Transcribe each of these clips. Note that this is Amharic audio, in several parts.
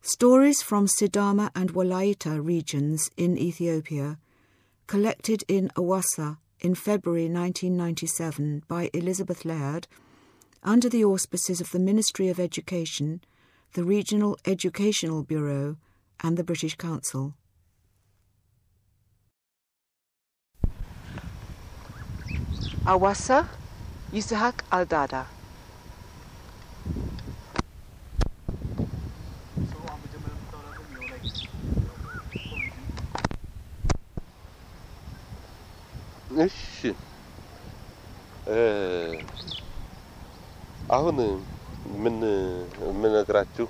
Stories from Sidama and Walaita regions in Ethiopia, collected in Awassa in February 1997 by Elizabeth Laird under the auspices of the Ministry of Education, the Regional Educational Bureau, and the British Council. Awassa Yisahak Aldada. እሺ አሁን ምን የምነግራችሁ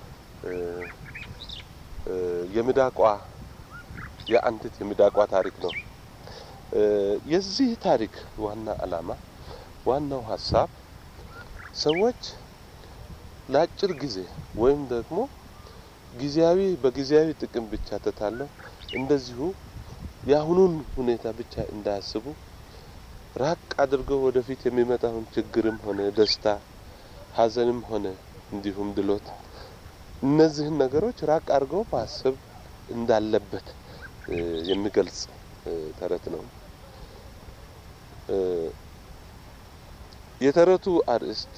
የሚዳቋ የአንዲት የሚዳቋ ታሪክ ነው። የዚህ ታሪክ ዋና ዓላማ ዋናው ሀሳብ ሰዎች ለአጭር ጊዜ ወይም ደግሞ ጊዜያዊ በጊዜያዊ ጥቅም ብቻ ተታለው እንደዚሁ የአሁኑን ሁኔታ ብቻ እንዳያስቡ ራቅ አድርገው ወደፊት የሚመጣውን ችግርም ሆነ ደስታ፣ ሐዘንም ሆነ እንዲሁም ድሎት እነዚህን ነገሮች ራቅ አድርገው ማሰብ እንዳለበት የሚገልጽ ተረት ነው። የተረቱ አርዕስት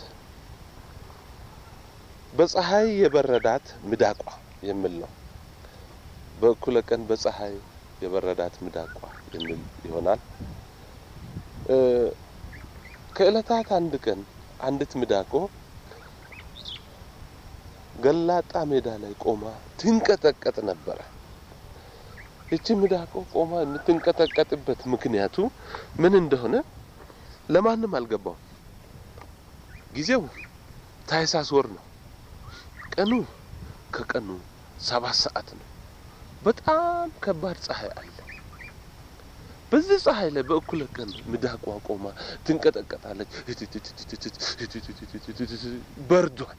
በፀሐይ የበረዳት ሚዳቋ የሚል ነው። በእኩለ ቀን በፀሐይ የበረዳት ሚዳቋ የሚል ይሆናል። ከእለታት አንድ ቀን አንዲት ሚዳቆ ገላጣ ሜዳ ላይ ቆማ ትንቀጠቀጥ ነበረ። ይቺ ሚዳቆ ቆማ የምትንቀጠቀጥበት ምክንያቱ ምን እንደሆነ ለማንም አልገባውም። ጊዜው ታህሳስ ወር ነው። ቀኑ ከቀኑ ሰባት ሰዓት ነው። በጣም ከባድ ፀሐይ አለ። በዚህ ፀሐይ ላይ በእኩለ ቀን ሚዳቋ ቆማ ትንቀጠቀጣለች። በርዷል።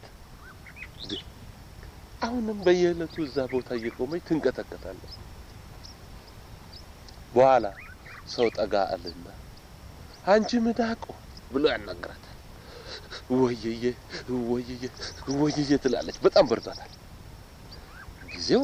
አሁንም በየዕለቱ እዛ ቦታ እየቆመች ትንቀጠቀጣለች። በኋላ ሰው ጠጋ አለና አንቺ ሚዳቆ ብሎ ያናግራታል። ወየየ ወየየ ወየየ ትላለች። በጣም በርዷታል። ጊዜው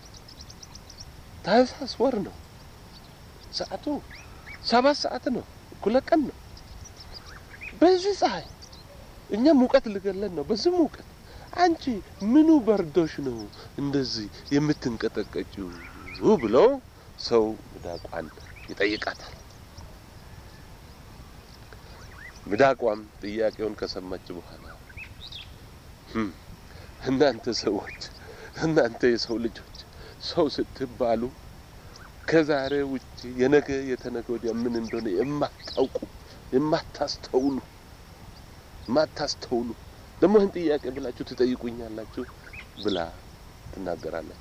ታህሳስ ወር ነው። ሰዓቱ ሰባት ሰዓት ነው። እኩለ ቀን ነው። በዚህ ፀሐይ እኛ ሙቀት ልገለን ነው። በዚህ ሙቀት አንቺ ምኑ በርዶሽ ነው እንደዚህ የምትንቀጠቀጭው ብለው ሰው ሚዳቋን ይጠይቃታል። ሚዳቋም ጥያቄውን ከሰማች በኋላ እናንተ ሰዎች፣ እናንተ የሰው ልጆች ሰው ስትባሉ ከዛሬ ውጭ የነገ የተነገ ወዲያ ምን እንደሆነ የማታውቁ የማታስተውሉ የማታስተውሉ ደግሞ ይህን ጥያቄ ብላችሁ ትጠይቁኛላችሁ ብላ ትናገራለች።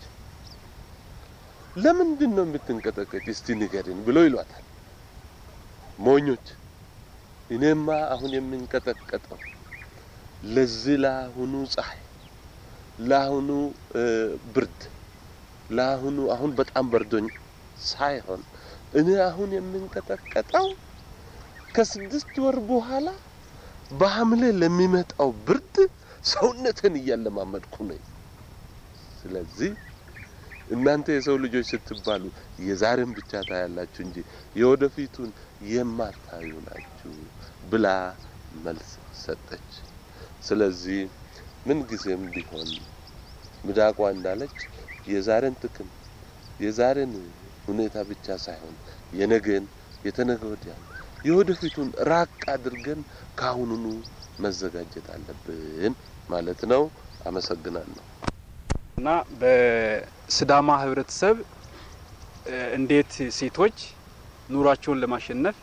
ለምንድን ነው የምትንቀጠቀጭ? እስቲ ንገሪን ብሎ ይሏታል። ሞኞች፣ እኔማ አሁን የምንቀጠቀጠው ለዚህ ለአሁኑ ፀሐይ፣ ለአሁኑ ብርድ፣ ለአሁኑ አሁን በጣም በርዶኝ ሳይሆን እኔ አሁን የምንቀጠቀጠው ከስድስት ወር በኋላ በሐምሌ ለሚመጣው ብርድ ሰውነትን እያለማመድኩ ነኝ። ስለዚህ እናንተ የሰው ልጆች ስትባሉ የዛሬን ብቻ ታያላችሁ እንጂ የወደፊቱን የማታዩ ናችሁ ብላ መልስ ሰጠች። ስለዚህ ምን ጊዜም ቢሆን ሚዳቋ እንዳለች የዛሬን ጥቅም የዛሬን ሁኔታ ብቻ ሳይሆን የነገን የተነገ ወዲያን የወደፊቱን ራቅ አድርገን ከአሁኑኑ መዘጋጀት አለብን ማለት ነው። አመሰግናለሁ። እና በስዳማ ህብረተሰብ እንዴት ሴቶች ኑሯቸውን ለማሸነፍ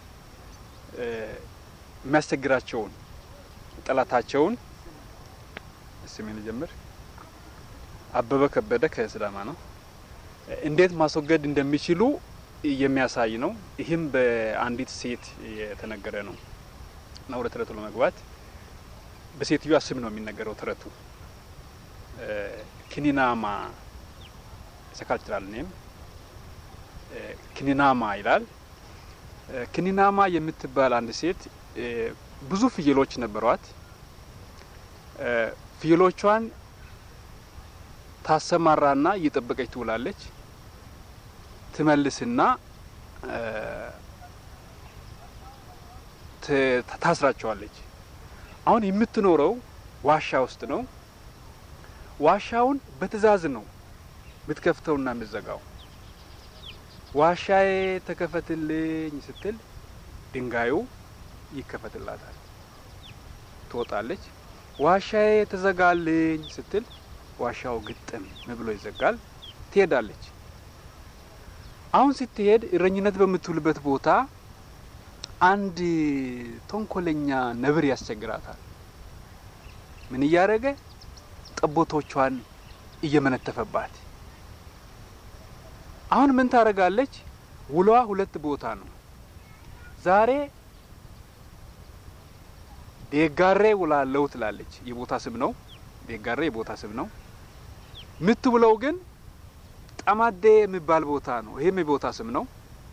የሚያስቸግራቸውን ጠላታቸውን ስሜን ጀምር አበበ ከበደ ከስዳማ ነው። እንዴት ማስወገድ እንደሚችሉ የሚያሳይ ነው። ይህም በአንዲት ሴት የተነገረ ነው እና ወደ ተረቱ ለመግባት በሴትዮዋ ስም ነው የሚነገረው ተረቱ። ክኒናማ ሰካልችላል ኔም ክኒናማ ይላል። ክኒናማ የምትባል አንድ ሴት ብዙ ፍየሎች ነበሯት። ፍየሎቿን ታሰማራና እየጠበቀች ትውላለች። ትመልስና እ፣ ት- ታስራቸዋለች። አሁን የምትኖረው ዋሻ ውስጥ ነው። ዋሻውን በትዕዛዝ ነው የምትከፍተውና የምትዘጋው። ዋሻዬ ተከፈትልኝ ስትል ድንጋዩ ይከፈትላታል። ትወጣለች። ዋሻዬ ተዘጋልኝ ስትል ዋሻው ግጥም ብሎ ይዘጋል። ትሄዳለች። አሁን ስትሄድ እረኝነት በምትውልበት ቦታ አንድ ተንኮለኛ ነብር ያስቸግራታል። ምን እያደረገ ጠቦቶቿን እየመነተፈባት። አሁን ምን ታደርጋለች? ውሏ ሁለት ቦታ ነው። ዛሬ ዴጋሬ ውላለው ትላለች። የቦታ ስም ነው። ዴጋሬ የቦታ ስም ነው። የምትውለው ግን ጠማዴ የሚባል ቦታ ነው። ይሄም የቦታ ስም ነው።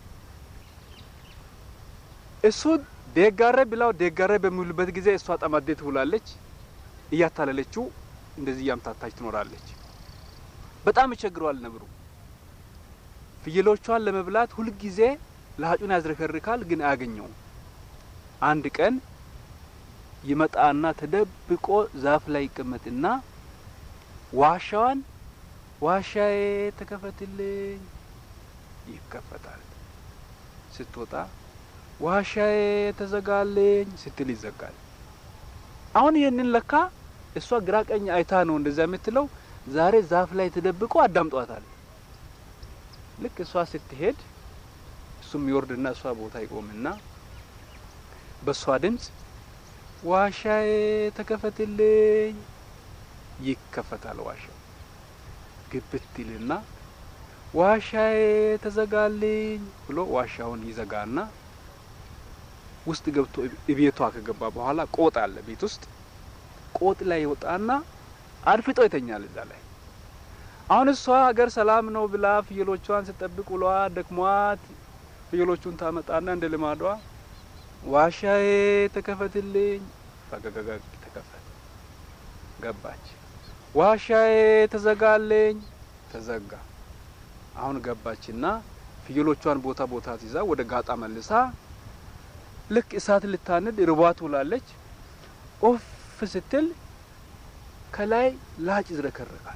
እሱ ዴጋሬ ብላው ዴጋሬ በሚውልበት ጊዜ እሷ ጠማዴ ትውላለች። እያታለለችው እንደዚህ እያምታታች ትኖራለች። በጣም ይቸግረዋል ነብሩ። ፍየሎቿን ለመብላት ሁልጊዜ ለሀጩን ያዝረከርካል፣ ግን አያገኘውም። አንድ ቀን ይመጣና ተደብቆ ዛፍ ላይ ይቀመጥና ዋሻዋን ዋሻዬ ተከፈትልኝ፣ ይከፈታል። ስትወጣ ዋሻዬ ተዘጋልኝ ስትል ይዘጋል። አሁን ይህንን ለካ እሷ ግራ ቀኝ አይታ ነው እንደዛ የምትለው። ዛሬ ዛፍ ላይ ተደብቆ አዳምጧታል። ልክ እሷ ስትሄድ እሱም ይወርድና እሷ ቦታ ይቆምና በእሷ ድምፅ ዋሻዬ ተከፈትልኝ፣ ይከፈታል። ዋሻው ግብት ይልና ዋሻዬ ተዘጋልኝ ብሎ ዋሻውን ይዘጋና ውስጥ ገብቶ ቤቷ ከገባ በኋላ ቆጥ አለ ቤት ውስጥ ቆጥ ላይ ይወጣና አድፍጦ ይተኛል እዛ ላይ። አሁን እሷ ሀገር ሰላም ነው ብላ ፍየሎቿን ስጠብቅ ውሏ ደክሟት ፍየሎቹን ታመጣና እንደ ልማዷ ዋሻዬ ተከፈትልኝ፣ ፈገገገግ ተከፈተ፣ ገባች። ዋሻዬ ተዘጋልኝ፣ ተዘጋ። አሁን ገባችና ፍየሎቿን ቦታ ቦታ ትይዛ ወደ ጋጣ መልሳ ልክ እሳት ልታንድ ርቧት ውላለች። ኦፍ ስትል ከላይ ላጭ ይዝረከረካል።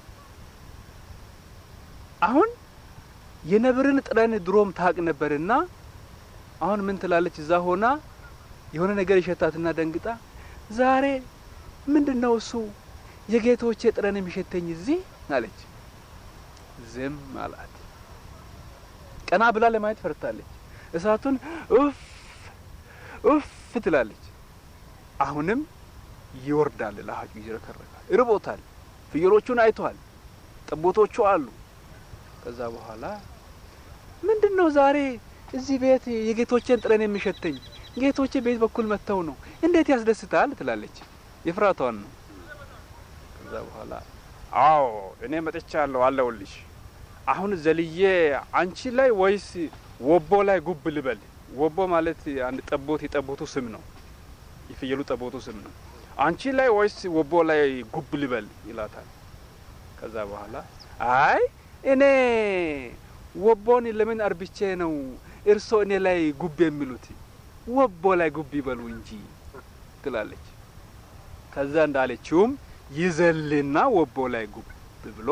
አሁን የነብርን ጥረን ድሮም ታቅ ነበርና አሁን ምን ትላለች? እዛ ሆና የሆነ ነገር ይሸታትና ደንግጣ ዛሬ ምንድን ነው እሱ የጌቶቼ ጥረን የሚሸተኝ እዚህ አለች። ዝም አላት። ቀና ብላ ለማየት ፈርታለች። እሳቱን ኡፍ ኡፍ ትላለች። አሁንም ይወርዳል። ለሀጩ ይዝረከረካል። ርቦታል። ፍየሎቹን አይቷል። ጠቦቶቹ አሉ። ከዛ በኋላ ምንድን ነው ዛሬ እዚህ ቤት የጌቶቼን ጥረን የሚሸተኝ? ጌቶቼ ቤት በኩል መጥተው ነው እንዴት ያስደስታል ትላለች። የፍራቷን ነው። ከዛ በኋላ አዎ እኔ መጥቻለሁ አለሁልሽ። አሁን ዘልዬ አንቺ ላይ ወይስ ወቦ ላይ ጉብ ልበል? ወቦ ማለት አንድ ጠቦት የጠቦቱ ስም ነው። የፍየሉ ጠቦቱ ስም ነው። አንቺ ላይ ወይስ ወቦ ላይ ጉብ ልበል ይላታል። ከዛ በኋላ አይ እኔ ወቦን ለምን አርብቼ ነው እርሶ እኔ ላይ ጉብ የሚሉት? ወቦ ላይ ጉብ ይበሉ እንጂ ትላለች። ከዛ እንዳለችውም ይዘልና ወቦ ላይ ጉብ ብሎ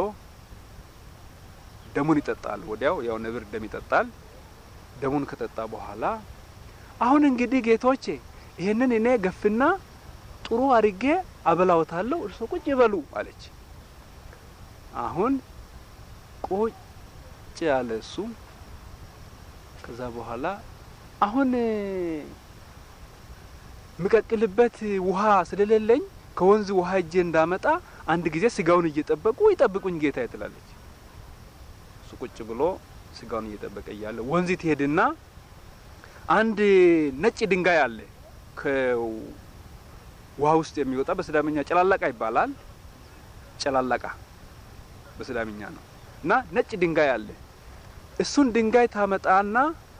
ደሙን ይጠጣል። ወዲያው ያው ነብር ደም ይጠጣል። ደሙን ከጠጣ በኋላ አሁን እንግዲህ ጌቶቼ ይሄንን እኔ ገፍና ጥሩ አድርጌ አበላውታለሁ፣ እርሶ ቁጭ ይበሉ አለች። አሁን ቁጭ ያለ እሱ ከዛ በኋላ አሁን ምቀቅልበት ውሃ ስለሌለኝ ከወንዝ ውሃ እጄ እንዳመጣ አንድ ጊዜ ስጋውን እየጠበቁ ይጠብቁኝ ጌታ ትላለች። እሱ ቁጭ ብሎ ስጋውን እየጠበቀ እያለ ወንዝ ትሄድና አንድ ነጭ ድንጋይ አለ ከውሃ ውስጥ የሚወጣ በስዳምኛ ጨላላቃ ይባላል። ጨላላቃ በስዳምኛ ነው እና ነጭ ድንጋይ አለ። እሱን ድንጋይ ታመጣና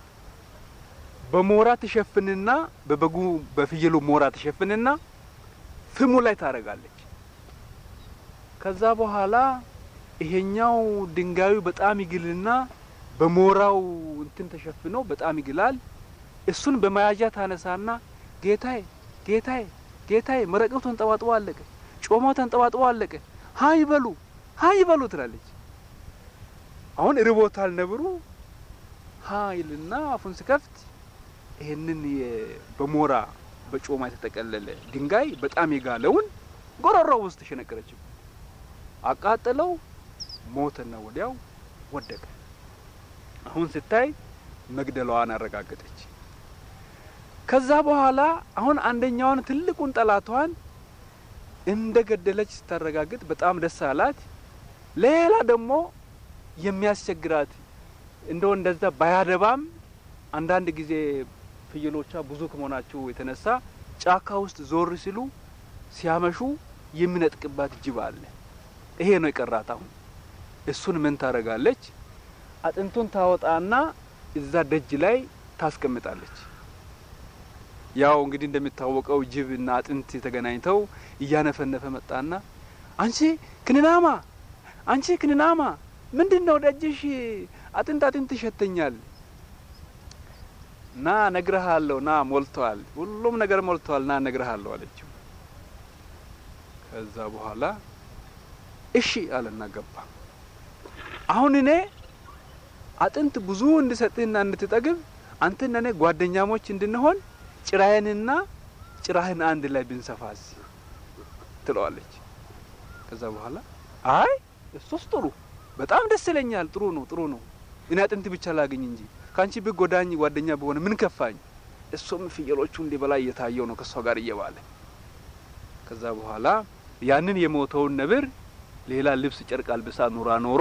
በሞራ ትሸፍንና በበጉ በፍየሉ ሞራ ትሸፍንና ፍሙ ላይ ታረጋለች። ከዛ በኋላ ይሄኛው ድንጋዩ በጣም ይግልና በሞራው እንትን ተሸፍኖ በጣም ይግላል። እሱን በመያዣ ታነሳና ጌታዬ ጌታዬ ጌታዬ መረቀው ተንጠባጥቦ አለቀ፣ ጮማው ተንጠባጥቦ አለቀ፣ ሀይ በሉ ሀይ በሉ ትላለች። አሁን ርቦታል ነብሩ ሀይልና አፉን ሲከፍት ይሄንን በሞራ በጮማ የተጠቀለለ ድንጋይ በጣም የጋለውን ጎረሮ ውስጥ ተሸነቀረችው። አቃጠለው፣ ሞተና ወዲያው ወደቀ። አሁን ስታይ መግደሏዋን አረጋገጠች። ከዛ በኋላ አሁን አንደኛውን ትልቁን ጠላቷን እንደ ገደለች ስታረጋግጥ በጣም ደስ አላት። ሌላ ደግሞ የሚያስቸግራት እንደው እንደዛ ባያደባም አንዳንድ ጊዜ ፍየሎቿ ብዙ ከመሆናቸው የተነሳ ጫካ ውስጥ ዞር ሲሉ ሲያመሹ የሚነጥቅባት ጅብ አለ። ይሄ ነው የቀራት። አሁን እሱን ምን ታደርጋለች? አጥንቱን ታወጣና እዛ ደጅ ላይ ታስቀምጣለች። ያው እንግዲህ እንደሚታወቀው ጅብ እና አጥንት ተገናኝተው እያነፈነፈ መጣና አንቺ ክንናማ፣ አንቺ ክንናማ ምንድን ነው ደጅሽ አጥንት አጥንት ይሸተኛል ና ነግረሃለሁ፣ ና ሞልተዋል፣ ሁሉም ነገር ሞልተዋል፣ ና ነግረሃለሁ አለችው። ከዛ በኋላ እሺ አለና ገባ። አሁን እኔ አጥንት ብዙ እንድሰጥህና እንድትጠግብ አንተና እኔ ጓደኛሞች እንድንሆን ጭራዬንና ጭራህን አንድ ላይ ብንሰፋስ ትለዋለች። ከዛ በኋላ አይ እሱስ ጥሩ በጣም ደስ ይለኛል፣ ጥሩ ነው፣ ጥሩ ነው። እኔ አጥንት ብቻ ላገኝ እንጂ ከአንቺ ብጎዳኝ ጓደኛ በሆነ ምን ከፋኝ? እሱም ፍየሎቹ እንዲበላ እየታየው ነው ከእሷ ጋር እየባለ ከዛ በኋላ ያንን የሞተውን ነብር ሌላ ልብስ ጨርቅ አልብሳ ኑራ ኖሮ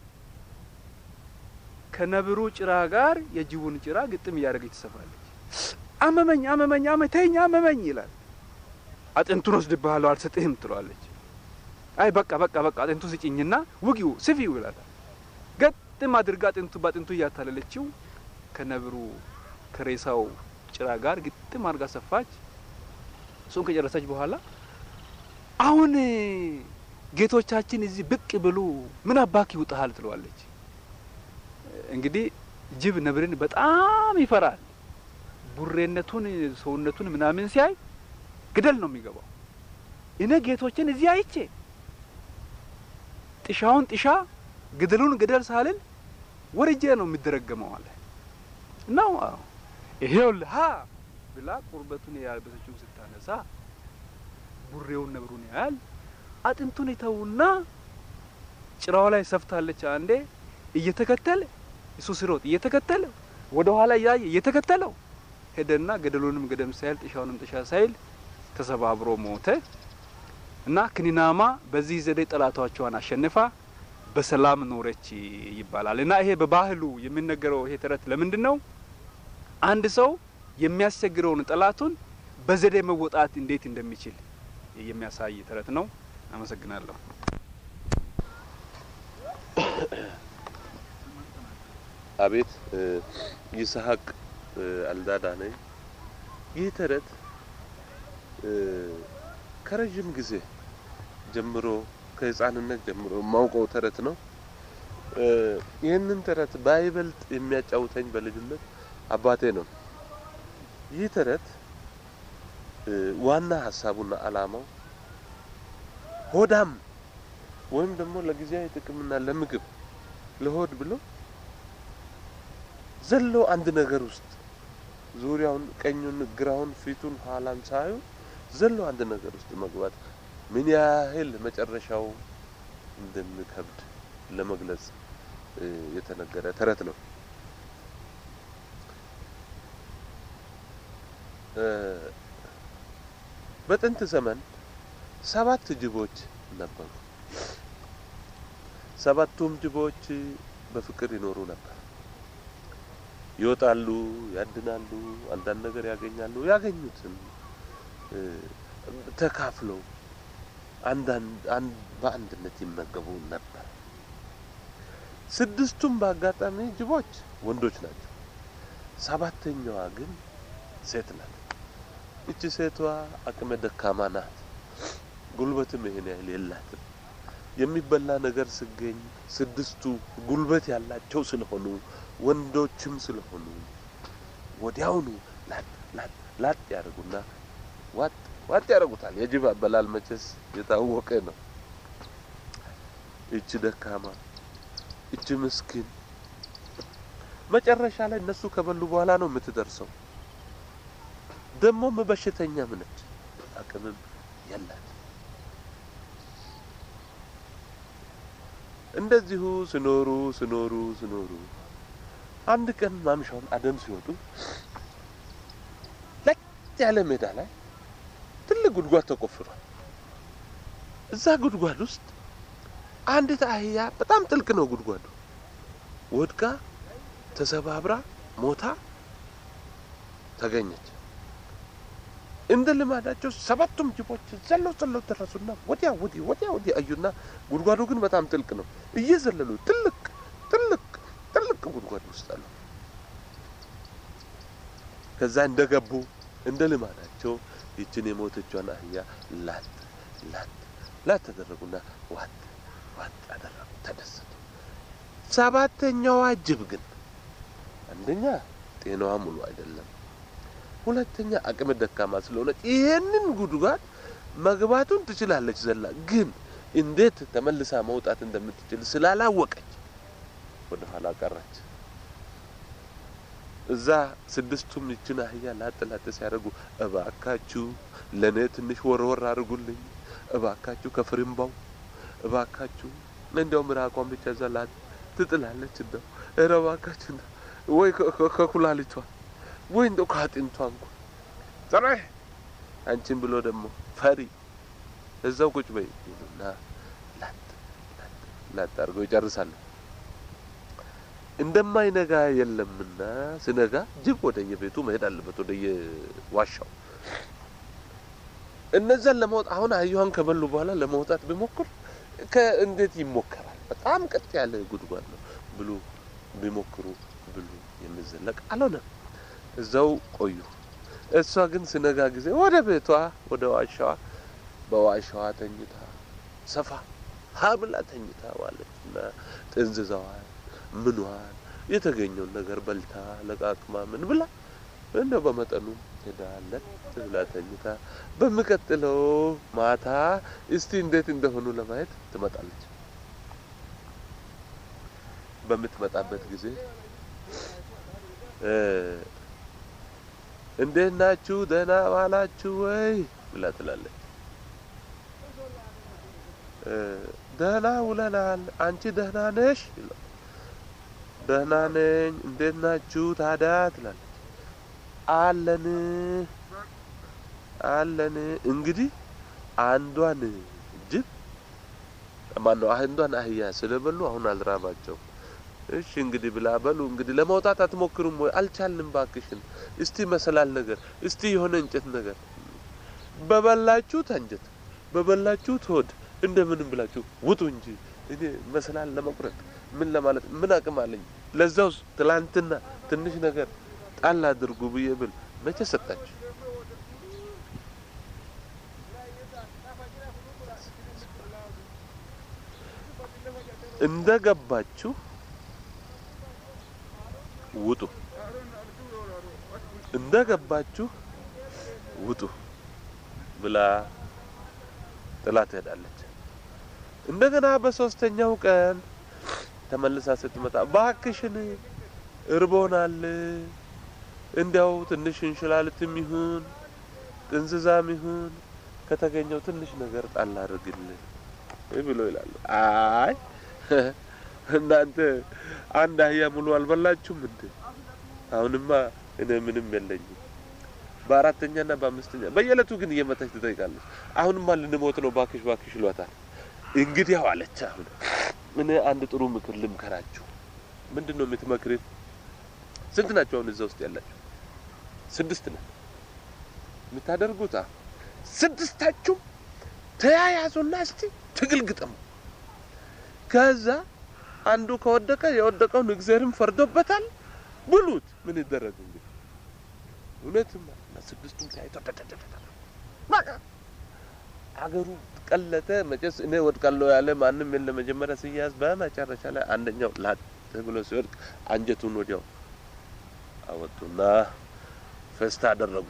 ከነብሩ ጭራ ጋር የጅቡን ጭራ ግጥም እያደረገች ትሰፋለች። አመመኝ አመመኝ አመተኝ አመመኝ ይላል። አጥንቱን ወስድብሃለሁ አልሰጥህም ትለዋለች። አይ በቃ በቃ በቃ አጥንቱ ስጭኝና ውጊው ስፊው ይላታል። ገጥም አድርጋ አጥንቱ በአጥንቱ እያታለለችው ከነብሩ ከሬሳው ጭራ ጋር ግጥም አድርጋ ሰፋች። እሱን ከጨረሰች በኋላ አሁን ጌቶቻችን እዚህ ብቅ ብሉ ምን አባክ ይውጣሃል ትለዋለች። እንግዲህ ጅብ ነብርን በጣም ይፈራል። ቡሬነቱን ሰውነቱን ምናምን ሲያይ ግደል ነው የሚገባው። እኔ ጌቶችን እዚህ አይቼ ጥሻውን ጥሻ ግደሉን ግደል ሳልል ወርጄ ነው የሚደረገመው አለ ነው። ይሄውልህ ሀ ብላ ቁርበቱን ያልበሰችውን ስታነሳ ቡሬውን ነብሩን ያያል። አጥንቱን ይተውና ጭራው ላይ ሰፍታለች። አንዴ እየተከተለ እሱ ሲሮጥ እየተከተለ ወደ ኋላ እያየ እየተከተለው ሄደና ገደሉንም ገደም ሳይል ጥሻውንም ጥሻ ሳይል ተሰባብሮ ሞተ እና ክኒናማ በዚህ ዘዴ ጠላቶቿን አሸንፋ በሰላም ኖረች ይባላል። እና ይሄ በባህሉ የሚነገረው ይሄ ተረት ለምንድን ነው? አንድ ሰው የሚያስቸግረውን ጠላቱን በዘዴ መወጣት እንዴት እንደሚችል የሚያሳይ ተረት ነው። አመሰግናለሁ። አቤት ይስሐቅ አልዳዳ ነኝ። ይህ ተረት ከረዥም ጊዜ ጀምሮ ከህፃንነት ጀምሮ የማውቀው ተረት ነው። ይህንን ተረት ባይበልጥ የሚያጫውተኝ በልጅነት አባቴ ነው። ይህ ተረት ዋና ሀሳቡና ዓላማው ሆዳም ወይም ደግሞ ለጊዜያዊ ጥቅምና ለምግብ ለሆድ ብሎ ዘሎ አንድ ነገር ውስጥ ዙሪያውን ቀኙን፣ ግራውን፣ ፊቱን፣ ኋላን ሳዩ ዘሎ አንድ ነገር ውስጥ መግባት ምን ያህል መጨረሻው እንደሚከብድ ለመግለጽ የተነገረ ተረት ነው። በጥንት ዘመን ሰባት ጅቦች ነበሩ። ሰባቱም ጅቦች በፍቅር ይኖሩ ነበር። ይወጣሉ፣ ያድናሉ፣ አንዳንድ ነገር ያገኛሉ። ያገኙትን ተካፍለው አንዳንድ በአንድነት ይመገቡ ነበር። ስድስቱም በአጋጣሚ ጅቦች ወንዶች ናቸው። ሰባተኛዋ ግን ሴት ናት። እቺ ሴቷ አቅመ ደካማ ናት። ጉልበትም ይሄን ያህል የላትም። የሚበላ ነገር ስገኝ ስድስቱ ጉልበት ያላቸው ስለሆኑ ወንዶችም ስለሆኑ ወዲያውኑ ላጥ ላጥ ላጥ ያደርጉና ዋጥ ዋጥ ያደርጉታል። የጅብ አበላል መቼስ የታወቀ ነው። እች ደካማ እች ምስኪን መጨረሻ ላይ እነሱ ከበሉ በኋላ ነው የምትደርሰው። ደግሞም በሽተኛም ነች፣ አቅምም የላት። እንደዚሁ ስኖሩ ስኖሩ ስኖሩ አንድ ቀን ማምሻውን አደም ሲወጡ ለጥ ያለ ሜዳ ላይ ትልቅ ጉድጓድ ተቆፍሯል። እዛ ጉድጓድ ውስጥ አንዲት አህያ በጣም ጥልቅ ነው ጉድጓዱ። ወድቃ ተሰባብራ ሞታ ተገኘች። እንደ ልማዳቸው ሰባቱም ጅቦች ዘለው ዘለው ደረሱና ወዲያ ወዲህ ወዲያ ወዲህ አዩና ጉድጓዱ ግን በጣም ጥልቅ ነው። እየዘለሉ ጥልቅ ጥልቅ ጥልቅ ጉድጓድ ውስጥ አሉ። ከዛ እንደገቡ እንደ ልማዳቸው ይችን የሞተቿን አህያ ላጥ ላጥ ላጥ ተደረጉና ዋጥ ዋጥ አደረጉ፣ ተደሰቱ። ሰባተኛዋ ጅብ ግን አንደኛ ጤናዋ ሙሉ አይደለም፣ ሁለተኛ አቅመ ደካማ ስለሆነች ይሄንን ጉድጓድ መግባቱን ትችላለች ዘላ፣ ግን እንዴት ተመልሳ መውጣት እንደምትችል ስላላወቀች ወደ ኋላ ቀረች። እዛ ስድስቱም ይችን አህያ ላጥ ላጥ ሲያደርጉ እባካችሁ ለእኔ ትንሽ ወርወር አድርጉልኝ፣ እባካችሁ ከፍርምባው እባካችሁ እንዲያው ምራቋን ብቻ ዘላት ትጥላለች። እንደው ኧረ እባካችሁ እንደው ወይ ከኩላሊቷ ወይ እንደው ከአጥንቷ እንኳን ጸረ አንቺን ብሎ ደግሞ ፈሪ እዛው ቁጭ በይ ይሉና ላጥ ላጥ ላጥ አድርገው ይጨርሳሉ። እንደማይነጋ የለምና ስነጋ ጅብ ወደ የቤቱ መሄድ አለበት፣ ወደ የዋሻው። እነዛን ለማውጣት አሁን አህያዋን ከበሉ በኋላ ለመውጣት ቢሞክር ከእንዴት ይሞከራል? በጣም ቀጥ ያለ ጉድጓድ ነው ብሉ ቢሞክሩ ብሉ የሚዘለቅ አልሆነም። እዛው ቆዩ። እሷ ግን ስነጋ ጊዜ ወደ ቤቷ ወደ ዋሻዋ በዋሻዋ ተኝታ ሰፋ ሀብላ ተኝታ ዋለች እና ጥንዝዛዋል ምኗል የተገኘውን ነገር በልታ ለቃቅማ ምን ብላ እንደው በመጠኑ ሄዳለት ብላ ተኝታ በሚቀጥለው ማታ እስቲ እንዴት እንደሆኑ ለማየት ትመጣለች። በምትመጣበት ጊዜ እንዴት ናችሁ? ደህና ዋላችሁ ወይ ብላ ትላለች። ደህና ውለናል። አንቺ ደህና ነሽ? ደህና ነኝ። እንዴት ናችሁ ታዲያ ትላለች። አለን አለን። እንግዲህ አንዷን ጅብ ማነው አንዷን አህያ ስለበሉ አሁን አልራባቸውም። እሺ እንግዲህ ብላ በሉ እንግዲህ ለመውጣት አትሞክሩም ወይ? አልቻልንም፣ ባክሽን እስቲ መሰላል ነገር እስቲ የሆነ እንጨት ነገር በበላችሁት አንጀት በበላችሁት ሆድ እንደምንም ብላችሁ ውጡ እንጂ እኔ መሰላል ለመቁረጥ ምን ለማለት ምን አቅም አለኝ? ለዛውስ ትላንትና ትንሽ ነገር ጣል አድርጉ ብዬ ብል መቼ ሰጣችሁ? እንደ ገባችሁ ውጡ፣ እንደ ገባችሁ ውጡ ብላ ጥላ ትሄዳለች። እንደገና በሶስተኛው ቀን ተመልሳ ስትመጣ ባክሽን እርቦናል፣ እንዲያው ትንሽ እንሽላልትም ይሁን ጥንዝዛም ይሁን ከተገኘው ትንሽ ነገር ጣል አድርግልን ብሎ ይላሉ። አይ እናንተ አንድ አህያ ሙሉ አልበላችሁም እንዴ? አሁንማ እኔ ምንም የለኝም። በአራተኛና በአምስተኛ በየዕለቱ ግን እየመጣች ትጠይቃለች። አሁንማ ልንሞት ነው፣ ባክሽ ባክሽ ይሏታል። እንግዲያው አለች። አሁን እኔ አንድ ጥሩ ምክር ልምከራችሁ። ምንድን ነው የምትመክርን? ስንት ናቸው አሁን እዛ ውስጥ ያላችሁ? ስድስት ነው የምታደርጉት። ስድስታችሁ ተያያዙና እስቲ ትግል ግጠሙ። ከዛ አንዱ ከወደቀ የወደቀውን እግዚአብሔርም ፈርዶበታል ብሉት። ምን ይደረግ እንግዲህ እውነትም ስድስቱም ተያይተው በቃ አገሩ ቀለጠ። መቼስ እኔ ወድቃለሁ ያለ ማንም የለ። መጀመሪያ ሲያዝ በመጨረሻ ላይ አንደኛው ላጥ ብሎ ሲወድቅ አንጀቱን ወዲያው አወጡና ፈስታ አደረጉ።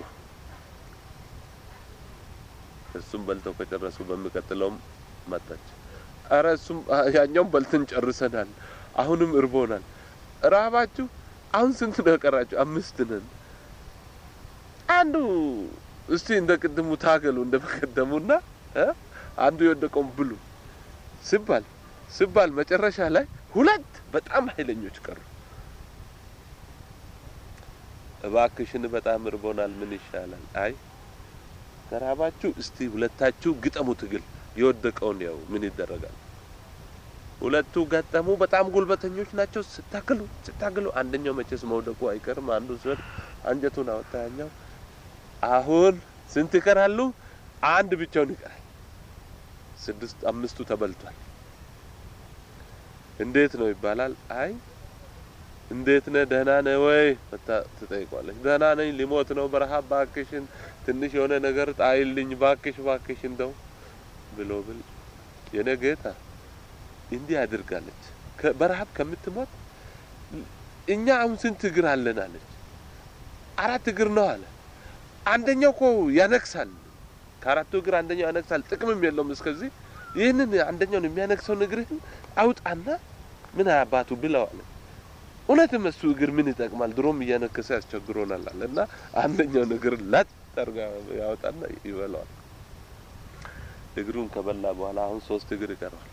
እሱም በልተው ከጨረሱ በሚቀጥለውም መጣች። አረ እሱም ያኛውም በልተን ጨርሰናል፣ አሁንም እርቦናል። ራባችሁ አሁን ስንት ነው የቀራችሁ? አምስት ነን። አንዱ እስቲ እንደ ቅድሙ ታገሉ እንደ በቀደሙና እ አንዱ የወደቀውን ብሉ ሲባል ሲባል መጨረሻ ላይ ሁለት በጣም ኃይለኞች ቀሩ። እባክሽን በጣም እርቦናል፣ ምን ይሻላል? አይ ከራባችሁ እስቲ ሁለታችሁ ግጠሙ ትግል የወደቀውን ያው ምን ይደረጋል። ሁለቱ ገጠሙ። በጣም ጉልበተኞች ናቸው። ስታክሉ ስታክሉ አንደኛው መቼስ መውደቁ አይቀርም። አንዱ ሲወድቅ አንጀቱን አወጣ ያኛው። አሁን ስንት ይቀራሉ? አንድ ብቻውን ይቀራል። ስድስት አምስቱ ተበልቷል። እንዴት ነው ይባላል። አይ እንዴት ነህ? ደህና ነህ ወይ መታ ትጠይቋለች። ደህና ነኝ፣ ሊሞት ነው በረሀብ፣ ባክሽን ትንሽ የሆነ ነገር ጣይልኝ ባክሽ፣ ባክሽ እንደው ብሎ ብል የኔ ጌታ እንዲህ አድርጋለች። በረሀብ ከምትሞት እኛ አሁን ስንት እግር አለን አለች። አራት እግር ነው አለ። አንደኛው እኮ ያነክሳል። ከአራቱ እግር አንደኛው ያነክሳል፣ ጥቅምም የለውም እስከዚህ። ይህንን አንደኛውን የሚያነክሰውን እግርህን አውጣና ምን አባቱ ብለው አለ። እውነትም እሱ እግር ምን ይጠቅማል? ድሮም እያነከሰ ያስቸግሮናል አለ እና አንደኛውን እግር ላጥ አድርጋ ያወጣና ይበላዋል። እግሩን ከበላ በኋላ አሁን ሶስት እግር ይቀረዋል።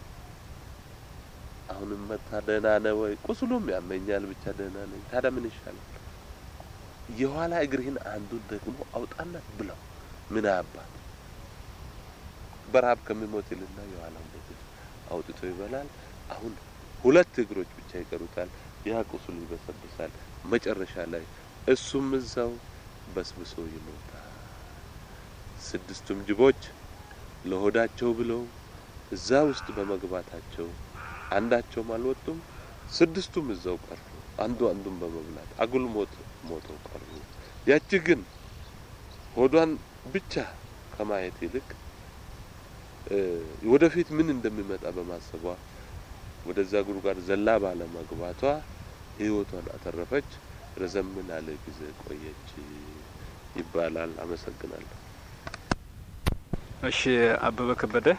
አሁንም መታ ደህና ነህ ወይ? ቁስሉም ያመኛል፣ ብቻ ደህና ነኝ። ታዲያ ምን ይሻላል? የኋላ እግርህን አንዱን ደግሞ አውጣና ብለው ምን አባት በረሀብ ከሚሞት ይልና የኋላውን ደግሞ አውጥቶ ይበላል። አሁን ሁለት እግሮች ብቻ ይቀሩታል። ያ ቁስሉ ይበሰብሳል። መጨረሻ ላይ እሱም እዛው በስብሶ ይሞታል። ስድስቱም ጅቦች ለሆዳቸው ብለው እዛ ውስጥ በመግባታቸው አንዳቸውም አልወጡም። ስድስቱም እዛው ቀሩ። አንዱ አንዱን በመብላት አጉል ሞት ሞተው ቀሩ። ያቺ ግን ሆዷን ብቻ ከማየት ይልቅ ወደፊት ምን እንደሚመጣ በማሰቧ ወደዛ ጉድጓድ ዘላ ባለ መግባቷ ሕይወቷን አተረፈች። ረዘም ላለ ጊዜ ቆየች ይባላል። አመሰግናለሁ። እሺ አበበ ከበደ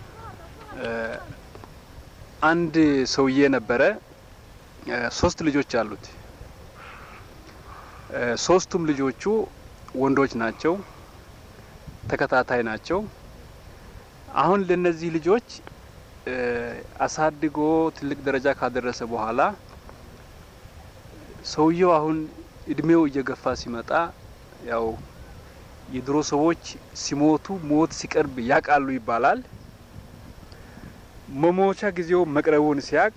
አንድ ሰውዬ ነበረ። ሶስት ልጆች አሉት። ሶስቱም ልጆቹ ወንዶች ናቸው፣ ተከታታይ ናቸው። አሁን ለነዚህ ልጆች አሳድጎ ትልቅ ደረጃ ካደረሰ በኋላ ሰውየው አሁን እድሜው እየገፋ ሲመጣ ያው የድሮ ሰዎች ሲሞቱ ሞት ሲቀርብ ያውቃሉ ይባላል። መሞቻ ጊዜው መቅረቡን ሲያቅ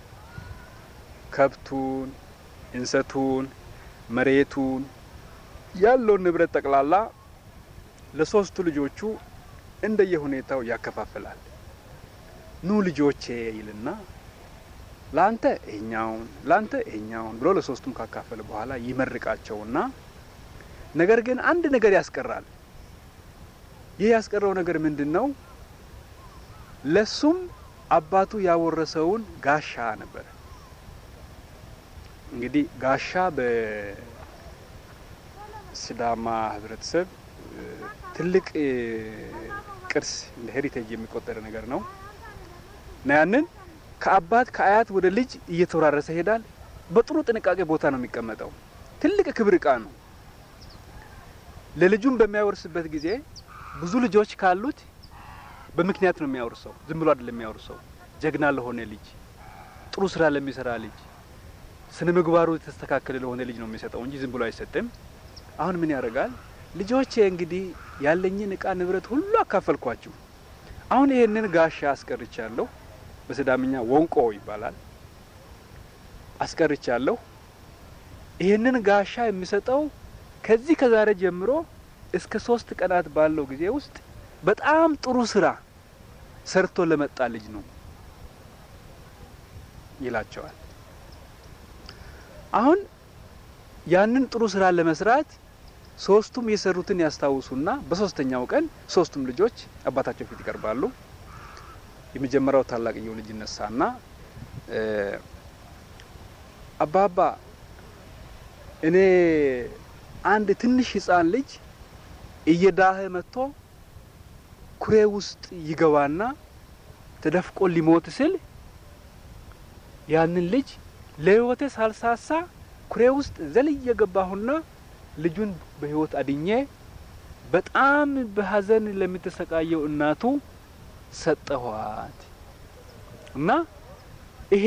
ከብቱን፣ እንሰቱን፣ መሬቱን ያለውን ንብረት ጠቅላላ ለሶስቱ ልጆቹ እንደየሁኔታው ያከፋፍላል። ኑ ልጆቼ ይልና ላንተ ይሄኛውን ላንተ ይሄኛውን ብሎ ለሶስቱም ካካፈለ በኋላ ይመርቃቸውና ነገር ግን አንድ ነገር ያስቀራል። ይህ ያስቀረው ነገር ምንድን ነው? ለሱም አባቱ ያወረሰውን ጋሻ ነበረ። እንግዲህ ጋሻ በሲዳማ ሕብረተሰብ ትልቅ ቅርስ እንደ ሄሪቴጅ የሚቆጠር ነገር ነው እና ያንን ከአባት ከአያት ወደ ልጅ እየተወራረሰ ይሄዳል። በጥሩ ጥንቃቄ ቦታ ነው የሚቀመጠው። ትልቅ ክብር እቃ ነው። ለልጁም በሚያወርስበት ጊዜ ብዙ ልጆች ካሉት በምክንያት ነው የሚያወርሰው። ዝም ብሎ አይደለም የሚያወርሰው። ጀግና ለሆነ ልጅ፣ ጥሩ ስራ ለሚሰራ ልጅ፣ ስነ ምግባሩ የተስተካከለ ለሆነ ልጅ ነው የሚሰጠው እንጂ ዝም ብሎ አይሰጥም። አሁን ምን ያደርጋል? ልጆቼ እንግዲህ ያለኝን እቃ ንብረት ሁሉ አካፈልኳችሁ። አሁን ይሄንን ጋሻ አስቀርቻለሁ። በሲዳምኛ ወንቆ ይባላል። አስቀርቻለሁ። ይህንን ጋሻ የሚሰጠው ከዚህ ከዛሬ ጀምሮ እስከ ሶስት ቀናት ባለው ጊዜ ውስጥ በጣም ጥሩ ስራ ሰርቶ ለመጣ ልጅ ነው ይላቸዋል። አሁን ያንን ጥሩ ስራ ለመስራት ሶስቱም የሰሩትን ያስታውሱና በሶስተኛው ቀን ሶስቱም ልጆች አባታቸው ፊት ይቀርባሉ። የመጀመሪያው ታላቅየው ልጅ ይነሳና አባባ እኔ አንድ ትንሽ ሕፃን ልጅ እየዳኸ መጥቶ ኩሬ ውስጥ ይገባና ተደፍቆ ሊሞት ስል ያንን ልጅ ለሕይወቴ ሳልሳሳ ኩሬ ውስጥ ዘልዬ ገባሁና ልጁን በሕይወት አድኜ በጣም በሐዘን ለምትሰቃየው እናቱ ሰጠኋት እና ይሄ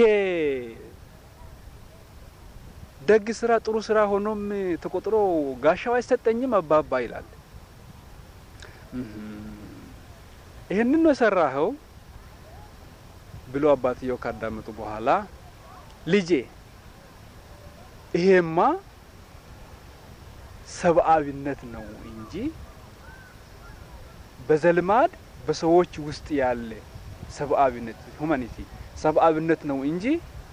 ደግ ስራ ጥሩ ስራ ሆኖም ተቆጥሮ ጋሻው አይሰጠኝም አባባ ይላል። ይህንን ነው የሰራኸው ብሎ አባትየው ካዳመጡ በኋላ ልጄ ይሄማ ሰብአዊነት ነው እንጂ በዘልማድ በሰዎች ውስጥ ያለ ሰብአዊነት ሁማኒቲ ሰብአዊነት ነው እንጂ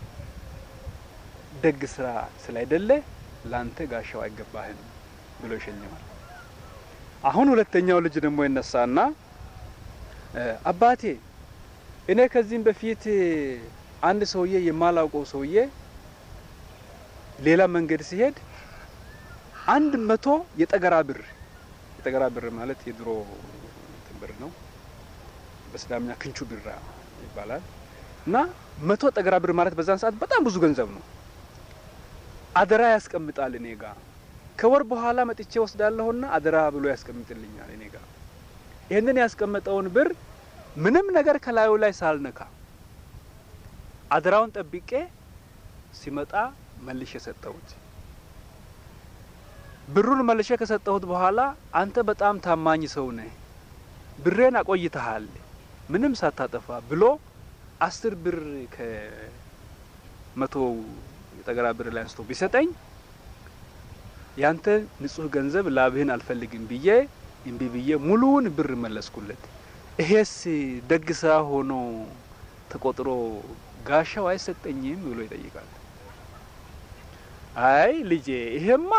ደግ ስራ ስላይደለ ላንተ ጋሻው አይገባህም ብሎ ይሸልማል። አሁን ሁለተኛው ልጅ ደግሞ ይነሳና አባቴ እኔ ከዚህም በፊት አንድ ሰውዬ የማላውቀው ሰውዬ ሌላ መንገድ ሲሄድ አንድ መቶ የጠገራ ብር የጠገራ ብር ማለት የድሮ ብር ነው። በስዳምኛ ክንቹ ቢራ ይባላል እና መቶ ጠገራ ብር ማለት በዛን ሰዓት በጣም ብዙ ገንዘብ ነው። አደራ ያስቀምጣል እኔ ጋ ከወር በኋላ መጥቼ ወስዳለሁና አደራ ብሎ ያስቀምጥልኛል እኔ ጋ። ይህንን ያስቀመጠውን ብር ምንም ነገር ከላዩ ላይ ሳልነካ አደራውን ጠብቄ ሲመጣ መልሼ ሰጠሁት። ብሩን መልሼ ከሰጠሁት በኋላ አንተ በጣም ታማኝ ሰው ነህ፣ ብሬን አቆይተሃል ምንም ሳታጠፋ ብሎ አስር ብር ከመቶ የጠገራ ብር ላይ አንስቶ ቢሰጠኝ ያንተ ንጹህ ገንዘብ ላብህን አልፈልግም ብዬ እምቢ ብዬ ሙሉውን ብር መለስኩለት። ይሄስ ደግ ስራ ሆኖ ተቆጥሮ ጋሻው አይሰጠኝም ብሎ ይጠይቃል። አይ ልጄ ይሄማ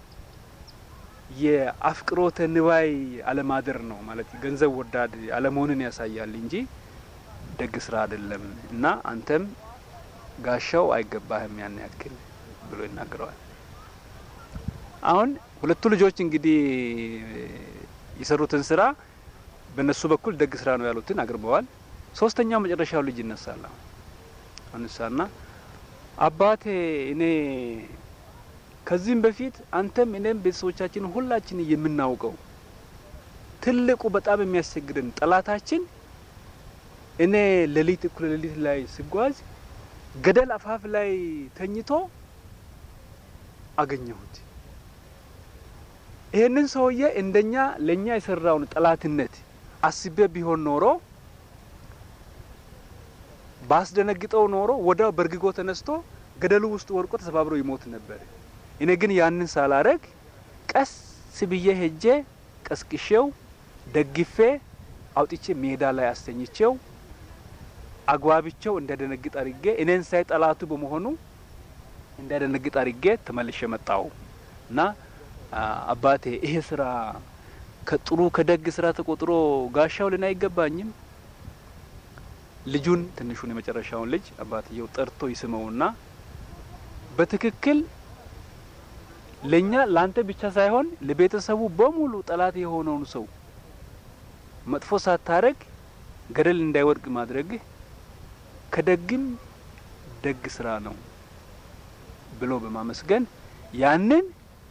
የአፍቅሮተ ንዋይ አለማደር ነው ማለት ገንዘብ ወዳድ አለመሆንን ያሳያል እንጂ ደግ ስራ አይደለም እና አንተም ጋሻው አይገባህም ያን ያክል ብሎ ይናገረዋል። አሁን ሁለቱ ልጆች እንግዲህ የሰሩትን ስራ በእነሱ በኩል ደግ ስራ ነው ያሉትን አቅርበዋል። ሶስተኛው መጨረሻው ልጅ ይነሳል። አነሳና አባቴ እኔ ከዚህም በፊት አንተም እኔም ቤተሰቦቻችን ሁላችን የምናውቀው ትልቁ በጣም የሚያስቸግረን ጠላታችን እኔ ሌሊት እኩለ ሌሊት ላይ ስጓዝ ገደል አፋፍ ላይ ተኝቶ አገኘሁት። ይህንን ሰውዬ እንደኛ ለእኛ የሰራውን ጠላትነት አስቤ ቢሆን ኖሮ ባስደነግጠው ኖሮ ወዲያው በእርግጎ ተነስቶ ገደሉ ውስጥ ወድቆ ተሰባብሮ ይሞት ነበር። እኔ ግን ያንን ሳላረግ ቀስ ብዬ ሄጄ ቀስቅሼው ደግፌ አውጥቼ ሜዳ ላይ አስተኝቼው አግባብቸው እንዳይደነግጥ አድርጌ እኔን ሳይ ጠላቱ በመሆኑ እንዳይደነግጥ አድርጌ ተመልሼ መጣው እና አባቴ ይሄ ስራ ከጥሩ ከደግ ስራ ተቆጥሮ ጋሻው ልን አይገባኝም። ልጁን ትንሹን የመጨረሻውን ልጅ አባትየው ጠርቶ ይስመውና በትክክል ለኛ ላንተ ብቻ ሳይሆን ለቤተሰቡ በሙሉ ጠላት የሆነውን ሰው መጥፎ ሳታረግ ገደል እንዳይወድቅ ማድረግህ ከደግም ደግ ስራ ነው ብሎ በማመስገን ያንን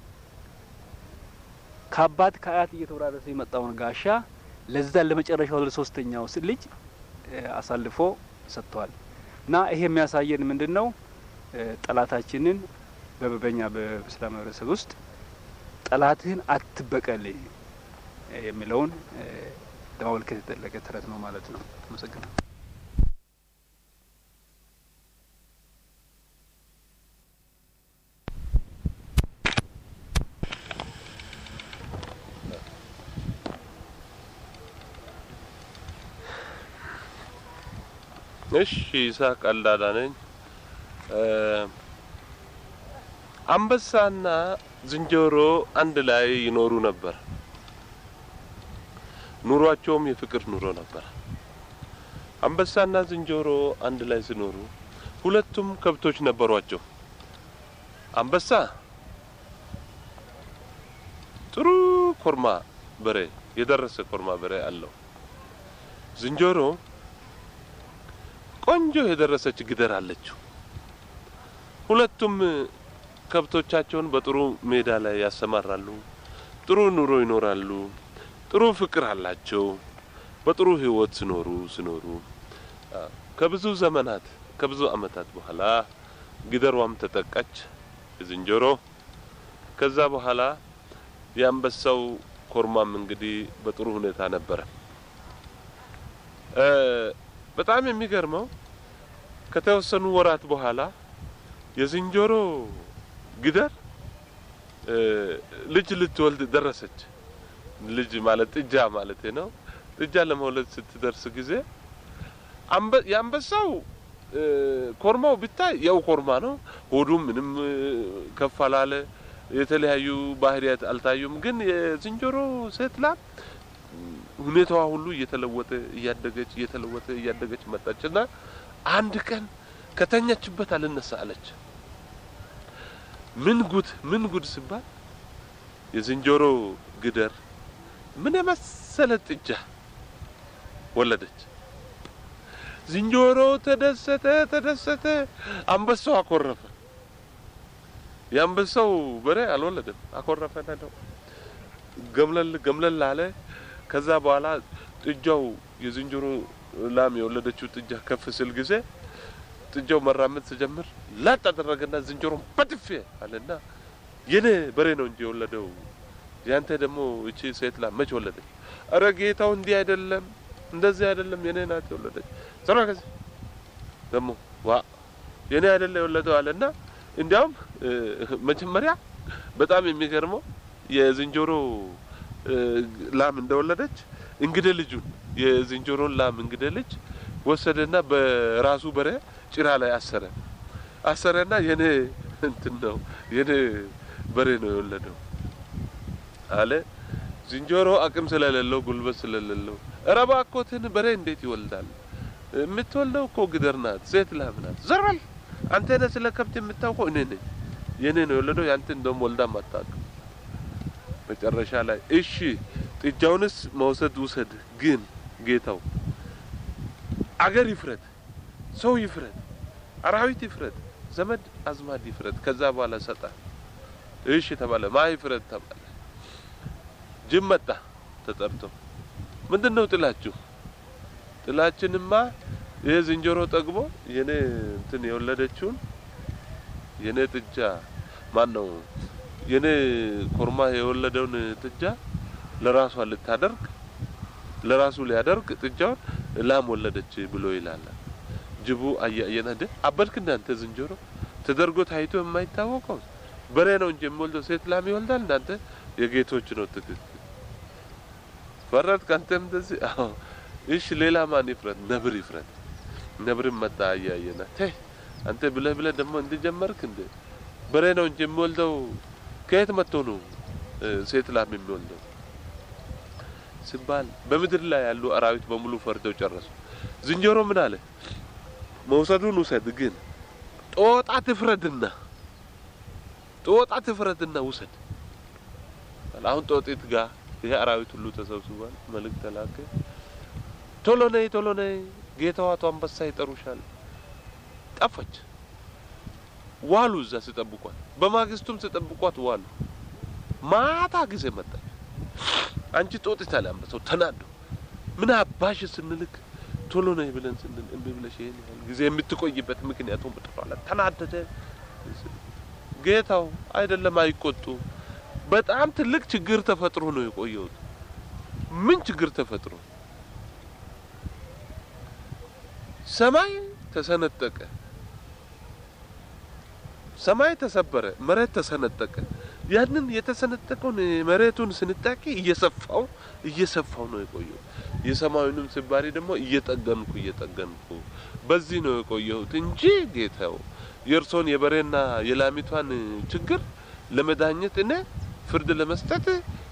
ከአባት ከአያት እየተወራረሰ የመጣውን ጋሻ ለዛ ለመጨረሻው ለሶስተኛው ልጅ አሳልፎ ሰጥተዋል። እና ይሄ የሚያሳየን ምንድን ነው? ጠላታችንን በበኛ በእስላም ማህበረሰብ ውስጥ ጠላትህን አትበቀል የሚለውን ለማመልከት የተጠለቀ ተረት ነው ማለት ነው። አመሰግናለሁ። እሺ ይስሐቅ ቀልዳዳ ነኝ። አንበሳና ዝንጀሮ አንድ ላይ ይኖሩ ነበር። ኑሯቸውም የፍቅር ኑሮ ነበር። አንበሳና ዝንጀሮ አንድ ላይ ሲኖሩ ሁለቱም ከብቶች ነበሯቸው። አንበሳ ጥሩ ኮርማ በሬ የደረሰ ኮርማ በሬ አለው። ዝንጀሮ ቆንጆ የደረሰች ግደር አለችው። ሁለቱም ከብቶቻቸውን በጥሩ ሜዳ ላይ ያሰማራሉ። ጥሩ ኑሮ ይኖራሉ። ጥሩ ፍቅር አላቸው። በጥሩ ሕይወት ሲኖሩ ሲኖሩ ከብዙ ዘመናት ከብዙ ዓመታት በኋላ ግደሯም ተጠቃች ዝንጀሮ። ከዛ በኋላ የአንበሳው ኮርማም እንግዲህ በጥሩ ሁኔታ ነበረ። በጣም የሚገርመው ከተወሰኑ ወራት በኋላ የዝንጀሮ ግደር ልጅ ልትወልድ ደረሰች። ልጅ ማለት ጥጃ ማለት ነው። ጥጃ ለመውለድ ስትደርስ ጊዜ የአንበሳው ኮርማው ብታይ ያው ኮርማ ነው። ሆዱም ምንም ከፍ አላለ። የተለያዩ ባህሪያት አልታዩም። ግን የዝንጀሮ ሴት ላም ሁኔታዋ ሁሉ እየተለወጠ እያደገች እየተለወጠ እያደገች መጣች እና አንድ ቀን ከተኛችበት አልነሳ አለች። ምን ጉድ ምን ጉድ ሲባል የዝንጀሮ ግደር ምን የመሰለ ጥጃ ወለደች። ዝንጀሮ ተደሰተ ተደሰተ። አንበሳው አኮረፈ። የአንበሳው በሬ አልወለደም፣ አኮረፈ። ነው ገምለል ገምለል አለ። ከዛ በኋላ ጥጃው የዝንጀሮ ላም የወለደችው ጥጃ ከፍ ስል ጊዜ ጥጃው መራመድ ሲጀምር ላጥ አደረገና ዝንጀሮን በጥፌ አለና የኔ በሬ ነው እንጂ የወለደው ያንተ ደግሞ እቺ ሴት ላም መች ወለደች? አረ ጌታው እንዲህ አይደለም እንደዚህ አይደለም የኔ ናት የወለደች። ዘራ ከዚህ ደግሞ ዋ የኔ አይደለ የወለደው አለና እንዲያውም መጀመሪያ በጣም የሚገርመው የዝንጀሮ ላም እንደወለደች እንግደ ልጁን የዝንጀሮን ላም እንግደ ልጅ ወሰደና በራሱ በሬ ጭራ ላይ አሰረ አሰረና የኔ እንትን ነው የኔ በሬ ነው የወለደው አለ። ዝንጀሮ አቅም ስለሌለው ጉልበት ስለሌለው ኧረ እባክዎትን በሬ እንዴት ይወልዳል? የምትወልደው እኮ ግደር ናት፣ ሴት ላም ናት። ዘር በል አንተ ነህ ስለ ከብት የምታውቀው፣ እኔ ነኝ። የኔ ነው የወለደው፣ ያንተ እንደውም ወልዳም አታውቅም። መጨረሻ ላይ እሺ ጥጃውንስ መውሰድ ውሰድ፣ ግን ጌታው አገር ይፍረድ፣ ሰው ይፍረድ፣ አራዊት ይፍረድ፣ ዘመድ አዝማድ ይፍረድ። ከዛ በኋላ ሰጣ። እሺ ተባለ። ማ ይፍረድ ተባለ። ጅብ መጣ ተጠርቶ፣ ምንድን ነው ጥላችሁ? ጥላችንማ ይሄ ዝንጀሮ ጠግቦ የኔ እንትን የወለደችውን የኔ ጥጃ ማን ነው የኔ ኮርማ የወለደውን ጥጃ ለራሷ ልታደርግ ለራሱ ሊያደርግ ጥጃውን ላም ወለደች ብሎ ይላል። ጅቡ አያየና እንደ አበድክ እናንተ ዝንጀሮ ተደርጎ ታይቶ የማይታወቀው በሬ ነው እንጂ የሚወልደው ሴት ላም ይወልዳል። እናንተ የጌቶች ነው ትክክል ፈረድ ካንተም እንደዚህ አዎ እሺ ሌላ ማን ይፍረድ ነብር ይፍረድ ነብርም መጣ አያየና ተይ አንተ ብለህ ብለህ ደግሞ እንድጀመርክ እንደ በሬ ነው እንጂ የሚወልደው ከየት መጥቶ ነው ሴት ላም የሚወልደው ሲባል በምድር ላይ ያሉ አራዊት በሙሉ ፈርተው ጨረሱ ዝንጀሮ ምን አለ መውሰዱን ውሰድ ግን ጦጣ ትፍረድና ጦጣ ትፍረድና ውሰድ አሁን ጦጢት ጋር ይሄ አራዊት ሁሉ ተሰብስቧል መልእክት ተላከ ቶሎ ነይ ቶሎ ነይ ጌታዋ አቶ አንበሳ ይጠሩሻል ጠፋች ዋሉ እዛ ሲጠብቋት በማግስቱም ሲጠብቋት ዋሉ ማታ ጊዜ መጣች አንቺ ጦጢት አለ አንበሳው ተናዶ ምን አባሽ ስንልክ ቶሎ ነይ ብለን ስንል እምቢ ብለሽ ይሄን ያህል ጊዜ የምትቆይበት ምክንያቱም በጠፋለ ተናደደ ጌታው አይደለም አይቆጡ በጣም ትልቅ ችግር ተፈጥሮ ነው የቆየሁት ምን ችግር ተፈጥሮ ሰማይ ተሰነጠቀ ሰማይ ተሰበረ መሬት ተሰነጠቀ ያንን የተሰነጠቀውን መሬቱን ስንጣቂ እየሰፋው እየሰፋው ነው የቆየው የሰማዩንም ስባሪ ደግሞ እየጠገንኩ እየጠገንኩ በዚህ ነው የቆየሁት እንጂ ጌታው የእርሶን የበሬና የላሚቷን ችግር ለመዳኘት እኔ ፍርድ ለመስጠት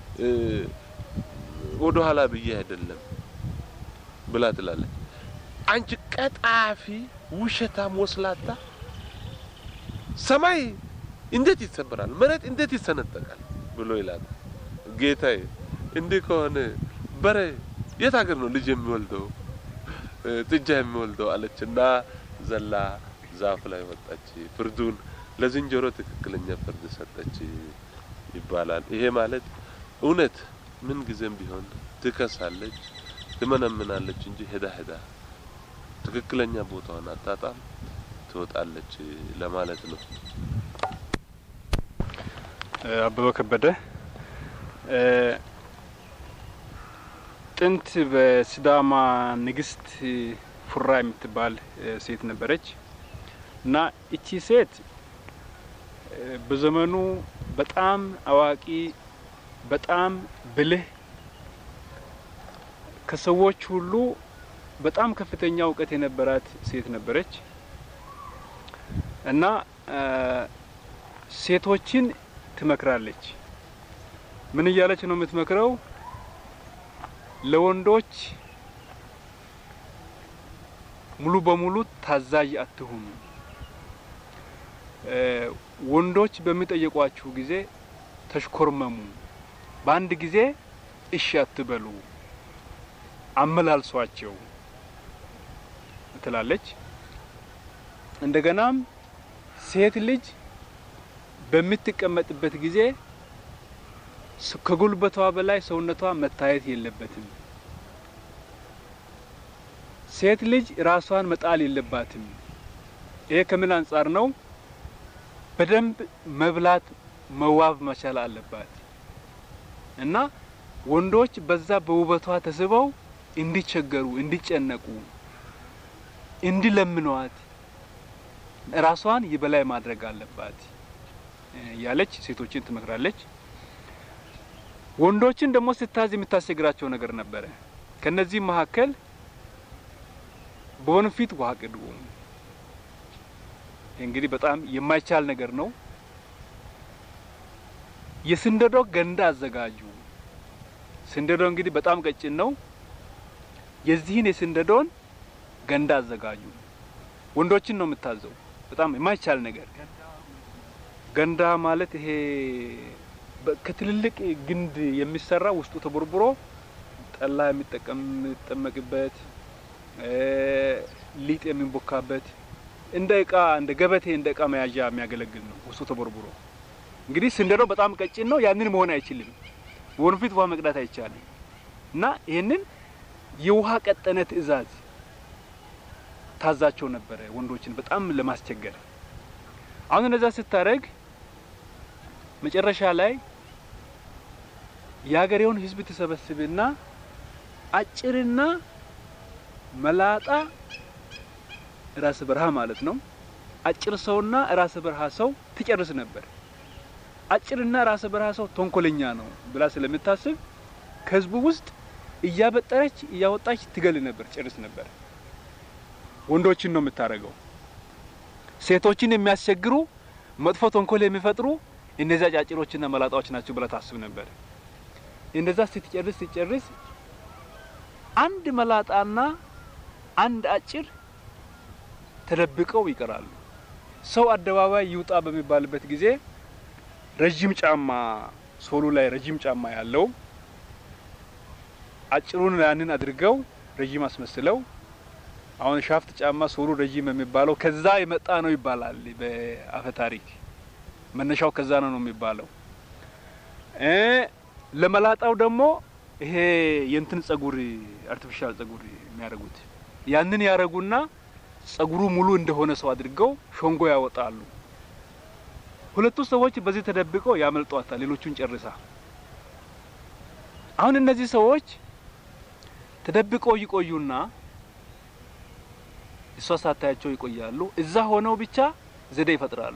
ወደ ኋላ ብዬ አይደለም ብላ ትላለች። አንቺ ቀጣፊ፣ ውሸታም፣ ወስላታ ሰማይ እንዴት ይሰበራል? መሬት እንዴት ይሰነጠቃል? ብሎ ይላል። ጌታዬ እንዲህ ከሆነ በሬ የት ሀገር ነው ልጅ የሚወልደው ጥጃ የሚወልደው? አለች እና ዘላ ዛፍ ላይ ወጣች። ፍርዱን ለዝንጀሮ ትክክለኛ ፍርድ ሰጠች ይባላል። ይሄ ማለት እውነት ምን ጊዜም ቢሆን ትከሳለች፣ ትመነምናለች እንጂ ሄዳ ሄዳ ትክክለኛ ቦታዋን አታጣም፣ ትወጣለች ለማለት ነው። አበበ ከበደ ጥንት በሲዳማ ንግስት ፉራ የምትባል ሴት ነበረች እና እቺ ሴት በዘመኑ በጣም አዋቂ፣ በጣም ብልህ፣ ከሰዎች ሁሉ በጣም ከፍተኛ እውቀት የነበራት ሴት ነበረች እና ሴቶችን ትመክራለች። ምን እያለች ነው የምትመክረው? ለወንዶች ሙሉ በሙሉ ታዛዥ አትሁኑ። ወንዶች በሚጠየቋችሁ ጊዜ ተሽኮርመሙ፣ በአንድ ጊዜ እሺ አትበሉ፣ አመላልሷቸው ትላለች። እንደገናም ሴት ልጅ በምትቀመጥበት ጊዜ ከጉልበቷ በላይ ሰውነቷ መታየት የለበትም። ሴት ልጅ ራሷን መጣል የለባትም። ይሄ ከምን አንጻር ነው? በደንብ መብላት መዋብ መቻል አለባት እና ወንዶች በዛ በውበቷ ተስበው እንዲቸገሩ፣ እንዲጨነቁ፣ እንዲለምኗት ራሷን የበላይ ማድረግ አለባት ያለች ሴቶችን ትመክራለች። ወንዶችን ደግሞ ስታዝ የምታስቸግራቸው ነገር ነበረ። ከነዚህ መካከል በወንፊት ውሃ ቅዱ። እንግዲህ በጣም የማይቻል ነገር ነው። የስንደዶ ገንዳ አዘጋጁ። ስንደዶ እንግዲህ በጣም ቀጭን ነው። የዚህን የስንደዶን ገንዳ አዘጋጁ። ወንዶችን ነው የምታዘው። በጣም የማይቻል ነገር ገንዳ ማለት ይሄ ከትልልቅ ግንድ የሚሰራ ውስጡ ተቦርቡሮ ጠላ የሚጠቀም የሚጠመቅበት ሊጥ የሚቦካበት እንደ እቃ እንደ ገበቴ እንደ እቃ መያዣ የሚያገለግል ነው። ውስጡ ተቦርቡሮ እንግዲህ ስንደዶ በጣም ቀጭን ነው። ያንን መሆን አይችልም። ወንፊት ውሃ መቅዳት አይቻልም። እና ይህንን የውሃ ቀጠነ ትዕዛዝ ታዛቸው ነበረ ወንዶችን በጣም ለማስቸገር። አሁን እነዛ ስታደርግ መጨረሻ ላይ የሀገሬውን ሕዝብ ትሰበስብና አጭርና መላጣ ራስ በረሃ ማለት ነው። አጭር ሰውና ራስ በረሃ ሰው ትጨርስ ነበር። አጭርና ራስ በረሃ ሰው ተንኮለኛ ነው ብላ ስለምታስብ ከህዝቡ ውስጥ እያበጠረች እያወጣች ትገል ነበር፣ ጨርስ ነበር። ወንዶችን ነው የምታደርገው። ሴቶችን የሚያስቸግሩ መጥፎ ተንኮል የሚፈጥሩ እነዚያ ጫጭሮችና መላጣዎች ናቸው ብላ ታስብ ነበር። እንደዛ ስትጨርስ ስትጨርስ አንድ መላጣና አንድ አጭር ተደብቀው ይቀራሉ። ሰው አደባባይ ይውጣ በሚባልበት ጊዜ ረጅም ጫማ ሶሉ ላይ ረጅም ጫማ ያለው አጭሩን ያንን አድርገው ረጅም አስመስለው አሁን ሻፍት ጫማ ሶሉ ረጅም የሚባለው ከዛ የመጣ ነው ይባላል በአፈ ታሪክ። መነሻው ከዛ ነው ነው የሚባለው። ለመላጣው ደግሞ ይሄ የእንትን ጸጉር አርቲፊሻል ጸጉር የሚያደርጉት ያንን ያደረጉና ጸጉሩ ሙሉ እንደሆነ ሰው አድርገው ሾንጎ ያወጣሉ። ሁለቱ ሰዎች በዚህ ተደብቀው ያመልጧታል፣ ሌሎቹን ጨርሳ። አሁን እነዚህ ሰዎች ተደብቀው ይቆዩና እሷ ሳታያቸው ይቆያሉ። እዛ ሆነው ብቻ ዘዴ ይፈጥራሉ።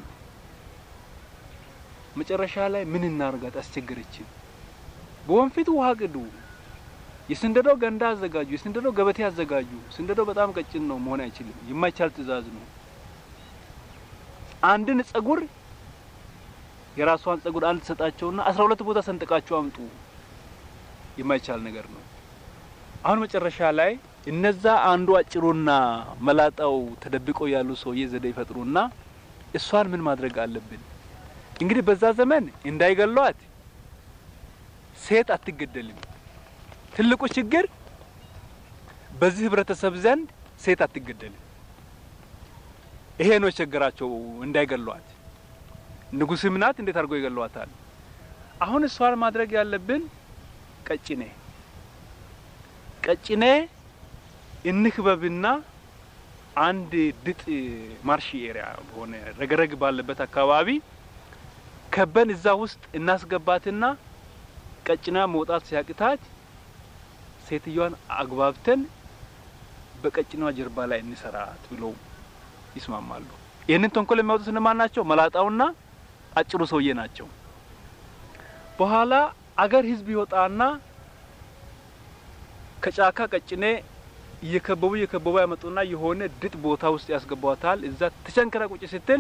መጨረሻ ላይ ምን እናርጋት አስቸገረችን። በወንፊት ውሃ ቅዱ፣ የስንደዶ ገንዳ አዘጋጁ፣ የስንደዶ ገበቴ አዘጋጁ። ስንደዶ በጣም ቀጭን ነው፣ መሆን አይችልም። የማይቻል ትዕዛዝ ነው። አንድን ጸጉር የራሷን ጸጉር አንድ ትሰጣቸውና አስራ ሁለት ቦታ ሰንጥቃችሁ አምጡ የማይቻል ነገር ነው። አሁን መጨረሻ ላይ እነዛ አንዱ አጭሩና መላጣው ተደብቆ ያሉ ሰውዬ ዘዴ ይፈጥሩና እሷን ምን ማድረግ አለብን? እንግዲህ በዛ ዘመን እንዳይገሏት ሴት አትገደልም። ትልቁ ችግር በዚህ ህብረተሰብ ዘንድ ሴት አትገደልም። ይሄ ነው የቸገራቸው፣ እንዳይገሏት። ንጉስም ናት፣ እንዴት አድርገው ይገሏታል? አሁን እሷን ማድረግ ያለብን ቀጭኔ ቀጭኔ እንክበብና አንድ ድጥ ማርሽ ኤሪያ በሆነ ረገረግ ባለበት አካባቢ ከበን እዛ ውስጥ እናስገባትና ቀጭና መውጣት ሲያቅታት ሴትዮዋን አግባብተን በቀጭኗ ጀርባ ላይ እንሰራት ብለው ይስማማሉ። ይህንን ተንኮል የሚያወጡት እነማን ናቸው? መላጣውና አጭሩ ሰውዬ ናቸው። በኋላ አገር ህዝብ ይወጣና ከጫካ ቀጭኔ እየከበቡ እየከበቡ ያመጡና የሆነ ድጥ ቦታ ውስጥ ያስገቧታል። እዛ ተቸንክራ ቁጭ ስትል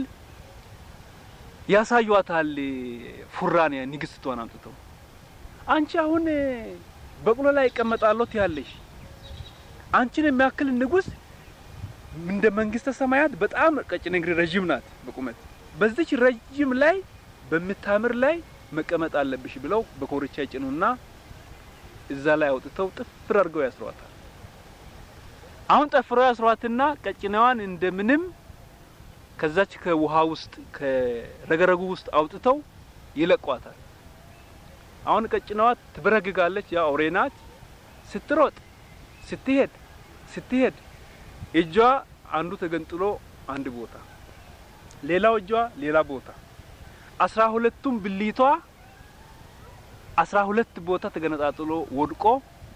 ያሳዩዋታል። ፉራን ንግስቷን አምጥተው አንቺ አሁን በቅሎ ላይ ይቀመጣለሁ ትያለሽ። አንቺን የሚያክል ንጉስ እንደ መንግስተ ሰማያት በጣም ቀጭኔ እንግዲህ ረዥም ናት በቁመት በዚች ረዥም ላይ በምታምር ላይ መቀመጥ አለብሽ ብለው በኮርቻ ይጭኑና እዛ ላይ አውጥተው ጥፍር አድርገው ያስሯታል። አሁን ጠፍረው ያስሯትና ቀጭኔዋን እንደምንም ከዛች ከውሃ ውስጥ ከረገረጉ ውስጥ አውጥተው ይለቋታል። አሁን ቀጭኔዋ ትበረግጋለች። ያ አውሬ ናት። ስትሮጥ ስትሄድ ስትሄድ እጇ አንዱ ተገንጥሎ አንድ ቦታ፣ ሌላው እጇ ሌላ ቦታ፣ አስራ ሁለቱም ብልቷ አስራ ሁለት ቦታ ተገነጣጥሎ ወድቆ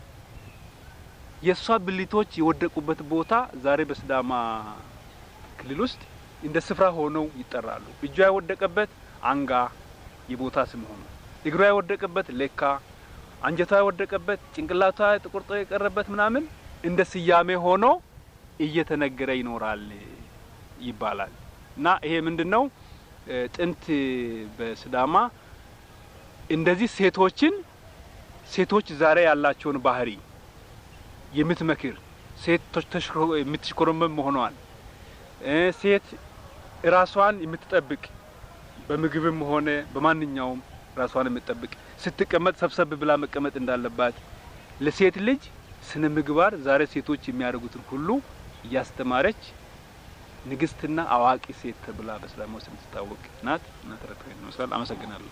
የእሷ ብልቶች የወደቁበት ቦታ ዛሬ በሲዳማ ክልል ውስጥ እንደ ስፍራ ሆነው ይጠራሉ። እጇ የወደቀበት አንጋ የቦታ ስም ሆኖ፣ እግሯ የወደቀበት ሌካ፣ አንጀቷ የወደቀበት ጭንቅላቷ ተቆርጦ የቀረበት ምናምን እንደ ስያሜ ሆኖ እየተነገረ ይኖራል ይባላል። እና ይሄ ምንድን ነው? ጥንት በሲዳማ እንደዚህ ሴቶችን ሴቶች ዛሬ ያላቸውን ባህሪ የምትመክር ሴት የምትሽኮረመም መሆኗን ሴት ራሷን የምትጠብቅ በምግብም ሆነ በማንኛውም ራሷን የምትጠብቅ ስትቀመጥ ሰብሰብ ብላ መቀመጥ እንዳለባት ለሴት ልጅ ስነ ምግባር ዛሬ ሴቶች የሚያደርጉትን ሁሉ እያስተማረች ንግስትና አዋቂ ሴት ተብላ በሲዳማ ውስጥ የምትታወቅ ናት እና ተረት ይመስላል። አመሰግናለሁ።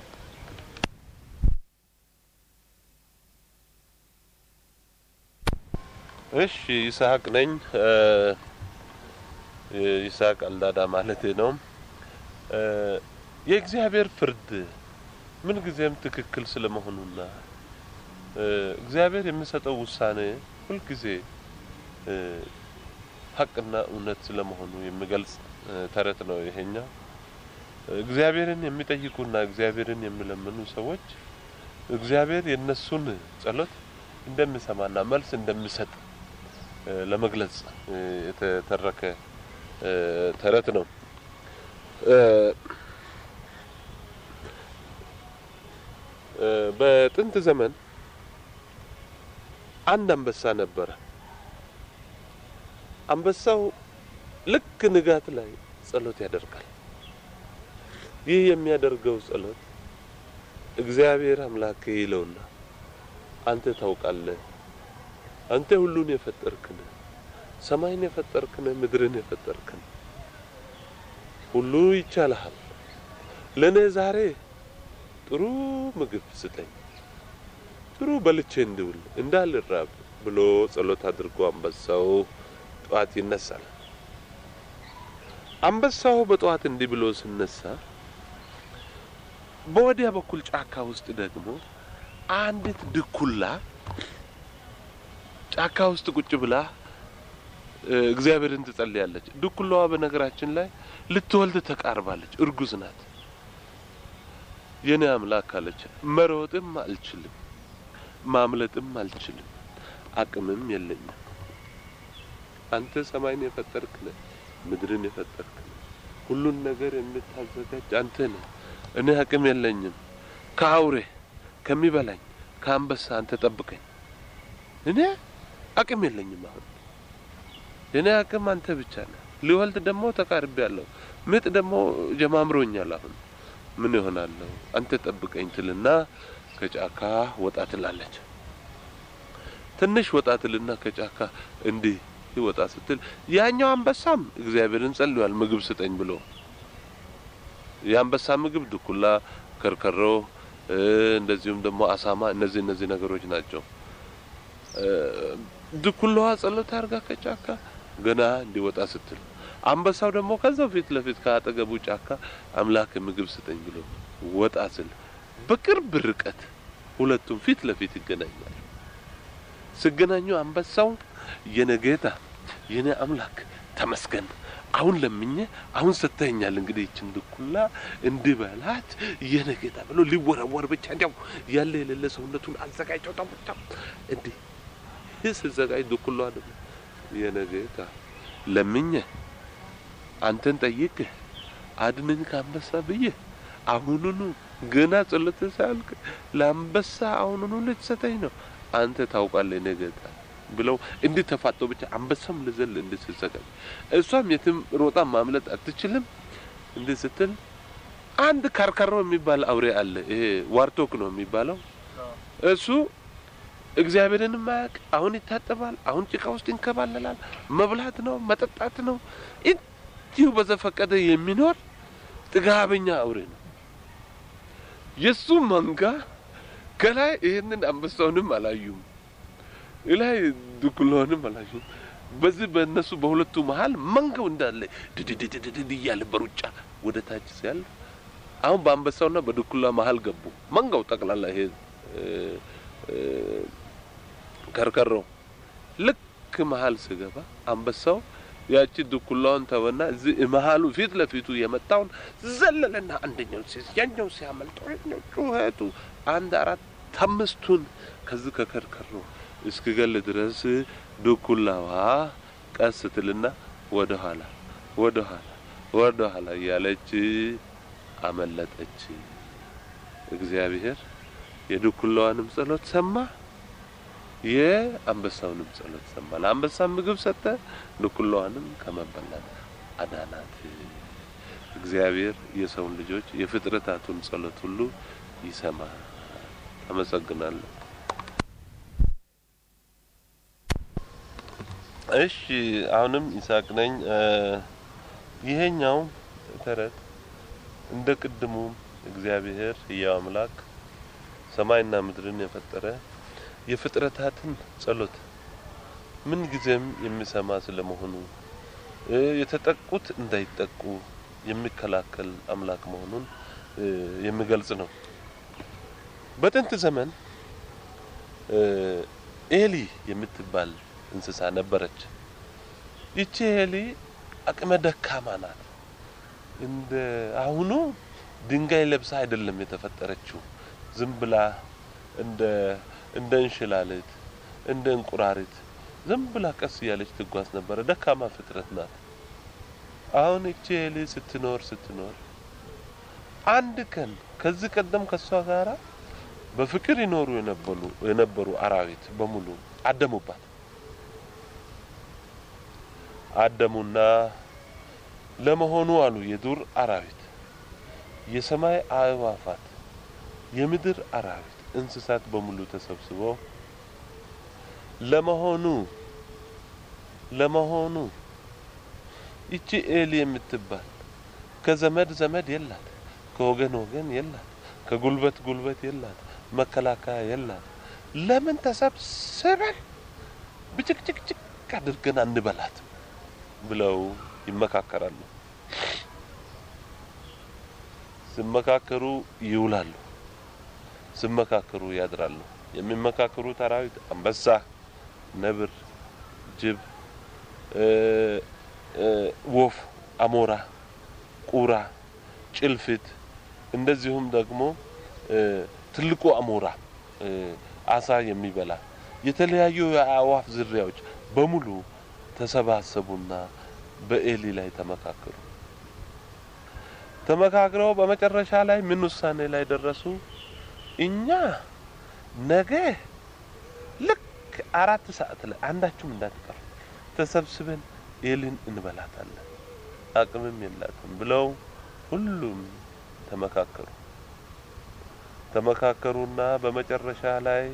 እሺ ይስሐቅ ነኝ። ይስሐቅ አልዳዳ ማለት ነው። የእግዚአብሔር ፍርድ ምን ጊዜም ትክክል ስለመሆኑና እግዚአብሔር የሚሰጠው ውሳኔ ሁልጊዜ ሀቅና እውነት ስለመሆኑ የሚገልጽ ተረት ነው ይሄኛው። እግዚአብሔርን የሚጠይቁና እግዚአብሔርን የሚለምኑ ሰዎች እግዚአብሔር የነሱን ጸሎት እንደሚሰማና መልስ እንደሚሰጥ ለመግለጽ የተተረከ ተረት ነው። በጥንት ዘመን አንድ አንበሳ ነበረ። አንበሳው ልክ ንጋት ላይ ጸሎት ያደርጋል። ይህ የሚያደርገው ጸሎት እግዚአብሔር አምላክ ይለውና አንተ ታውቃለህ፣ አንተ ሁሉን የፈጠርክን፣ ሰማይን የፈጠርክን፣ ምድርን የፈጠርክን፣ ሁሉ ይቻልሃል። ለእኔ ዛሬ ጥሩ ምግብ ስጠኝ፣ ጥሩ በልቼ እንድውል እንዳልራብ ብሎ ጸሎት አድርጎ አንበሳው ጠዋት ይነሳል። አንበሳው በጠዋት እንዲህ ብሎ ሲነሳ በወዲያ በኩል ጫካ ውስጥ ደግሞ አንዲት ድኩላ ጫካ ውስጥ ቁጭ ብላ እግዚአብሔርን ትጸልያለች። ድኩላዋ በነገራችን ላይ ልትወልድ ተቃርባለች፣ እርጉዝ ናት። የኔ አምላክ አለች፣ መሮጥም አልችልም፣ ማምለጥም አልችልም፣ አቅምም የለኝም። አንተ ሰማይን የፈጠርክ ነህ፣ ምድርን የፈጠርክ ነህ፣ ሁሉን ነገር የምታዘጋጅ አንተ ነህ። እኔ አቅም የለኝም። ከአውሬ ከሚበላኝ ከአንበሳ አንተ ጠብቀኝ። እኔ አቅም የለኝም። አሁን የኔ አቅም አንተ ብቻ ነህ። ሊወልድ ደግሞ ተቃርቤያለሁ። ምጥ ደግሞ ጀማምሮኛል። አሁን ምን ይሆናለሁ? አንተ ጠብቀኝ ትልና ከጫካ ወጣ ትላለች። ትንሽ ወጣ ትልና ከጫካ እንዲህ ወጣ ስትል ያኛው አንበሳም እግዚአብሔርን ጸልሏል፣ ምግብ ስጠኝ ብሎ የአንበሳ ምግብ ድኩላ፣ ከርከሮ፣ እንደዚሁም ደግሞ አሳማ፣ እነዚህ እነዚህ ነገሮች ናቸው። ድኩላዋ ጸሎት አድርጋ ከጫካ ገና እንዲወጣ ስትል አንበሳው ደግሞ ከዛው ፊት ለፊት ከአጠገቡ ጫካ አምላክ ምግብ ስጠኝ ብሎ ወጣ ስል በቅርብ ርቀት ሁለቱም ፊት ለፊት ይገናኛሉ። ሲገናኙ አንበሳው የኔ ጌታ የኔ አምላክ ተመስገን፣ አሁን ለምኜ አሁን ሰጥተኸኛል፣ እንግዲህ ይችን ድኩላ እንድበላት የኔ ጌታ ብሎ ሊወረወር ብቻ እንዲያው ያለ የሌለ ሰውነቱን አዘጋጅቶ ተቦታ እንዲህ ሲዘጋጅ ድኩላዋ ደግሞ የኔ ጌታ ለምኜ አንተን ጠይቄ አድነኝ ከአንበሳ ብዬ አሁኑኑ ገና ጸሎት ሳያልቅ ለአንበሳ አሁኑኑ ልትሰጠኝ ነው አንተ ታውቃለህ የኔ ጌታ ብለው እንዲህ ተፋጦ ብቻ አንበሳም ልዘል እንዲህ ስትዘጋጅ እሷም የትም ሮጣ ማምለጥ አትችልም። እንዲህ ስትል አንድ ካርከሮ የሚባል አውሬ አለ። ይሄ ዋርቶክ ነው የሚባለው። እሱ እግዚአብሔርን ማያውቅ አሁን ይታጠባል፣ አሁን ጭቃ ውስጥ ይንከባለላል። መብላት ነው መጠጣት ነው እንዲሁ በዘፈቀደ የሚኖር ጥጋበኛ አውሬ ነው። የሱ መንጋ ከላይ ይህንን አንበሳውንም አላዩም፣ ላይ ድኩላውንም አላዩም። በዚህ በእነሱ በሁለቱ መሀል መንጋው እንዳለ ድድድድድድ እያለ በሩጫ ወደ ታች ሲያልፍ አሁን በአንበሳውና በድኩላ መሀል ገቡ። መንጋው ጠቅላላ ይሄ ከርከሮ ልክ መሀል ስገባ አንበሳው ያቺ ድኩላውን ተወና እዚህ መሀሉ ፊት ለፊቱ የመጣውን ዘለለና አንደኛው ያኛው ሲያመልጠው ጩኸቱ አንድ አራት አምስቱን ከዚህ ከከርከሮ እስክገል ድረስ ድኩላዋ ቀስ ትልና ወደ ኋላ ወደ ኋላ ወደ ኋላ እያለች አመለጠች። እግዚአብሔር የድኩላዋንም ጸሎት ሰማ፣ የአንበሳውንም ጸሎት ሰማ። ለአንበሳ ምግብ ሰጠ፣ ድኩላዋንም ከመበላት አዳናት። እግዚአብሔር የሰውን ልጆች የፍጥረታቱን ጸሎት ሁሉ ይሰማል። አመሰግናለሁ። እሺ አሁንም ይስሐቅ ነኝ። ይሄኛው ተረት እንደ ቅድሙ እግዚአብሔር ሕያው አምላክ ሰማይና ምድርን የፈጠረ የፍጥረታትን ጸሎት ምን ጊዜም የሚሰማ ስለመሆኑ የተጠቁት እንዳይጠቁ የሚከላከል አምላክ መሆኑን የሚገልጽ ነው። በጥንት ዘመን ኤሊ የምትባል እንስሳ ነበረች። ይቺ ኤሊ አቅመ ደካማ ናት። እንደ አሁኑ ድንጋይ ለብሳ አይደለም የተፈጠረችው። ዝም ብላ እንደ እንደ እንሽላሊት እንደ እንቁራሪት ዝም ብላ ቀስ እያለች ትጓዝ ነበረ። ደካማ ፍጥረት ናት። አሁን እቺ ኤሊ ስትኖር ስትኖር አንድ ቀን ከዚህ ቀደም ከሷ ጋራ በፍቅር ይኖሩ የነበሩ የነበሩ አራዊት በሙሉ አደሙባት። አደሙና ለመሆኑ አሉ የዱር አራዊት፣ የሰማይ አእዋፋት፣ የምድር አራዊት፣ እንስሳት በሙሉ ተሰብስበው ለመሆኑ ለመሆኑ ይቺ ኤሊ የምትባል ከዘመድ ዘመድ የላት፣ ከወገን ወገን የላት፣ ከጉልበት ጉልበት የላት፣ መከላከያ የላት። ለምን ተሰብስበን ብጭቅጭቅጭቅ አድርገን አንበላት ብለው ይመካከራሉ። ሲመካከሩ ይውላሉ፣ ሲመካከሩ ያድራሉ። የሚመካከሩት አራዊት አንበሳ፣ ነብር፣ ጅብ፣ ወፍ፣ አሞራ፣ ቁራ፣ ጭልፊት እንደዚሁም ደግሞ ትልቁ አሞራ አሳ የሚበላ የተለያዩ የአእዋፍ ዝርያዎች በሙሉ ተሰባሰቡና በኤሊ ላይ ተመካከሩ። ተመካክረው በመጨረሻ ላይ ምን ውሳኔ ላይ ደረሱ? እኛ ነገ ልክ አራት ሰዓት ላይ አንዳችሁም እንዳትቀሩ ተሰብስበን ኤሊን እንበላታለን፣ አቅምም የላትም ብለው ሁሉም ተመካከሩ። ተመካከሩና በመጨረሻ ላይ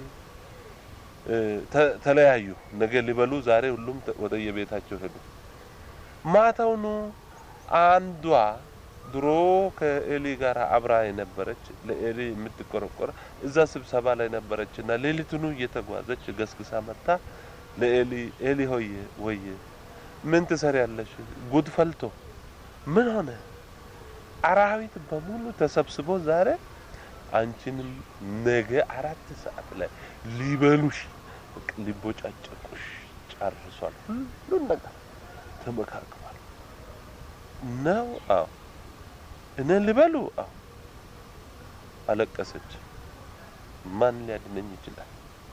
ተለያዩ። ነገ ሊበሉ ዛሬ ሁሉም ወደ የቤታቸው ሄዱ። ማታውኑ አንዷ ድሮ ከኤሊ ጋር አብራ የነበረች ለኤሊ የምትቆረቆረ እዛ ስብሰባ ላይ ነበረች እና ሌሊቱኑ እየተጓዘች ገስግሳ መታ ለኤሊ ኤሊ ሆየ ወየ ምን ትሰሪያለሽ? ጉድ ፈልቶ ምን ሆነ? አራዊት በሙሉ ተሰብስቦ ዛሬ አንቺንም ነገ አራት ሰዓት ላይ ሊበሉሽ ሊቦጫጨቁሽ ጨርሷል። ሁሉን ነገር ተመካክሯል ነው። አዎ እኔን ሊበሉ። አዎ አለቀሰች። ማን ሊያድነኝ ይችላል?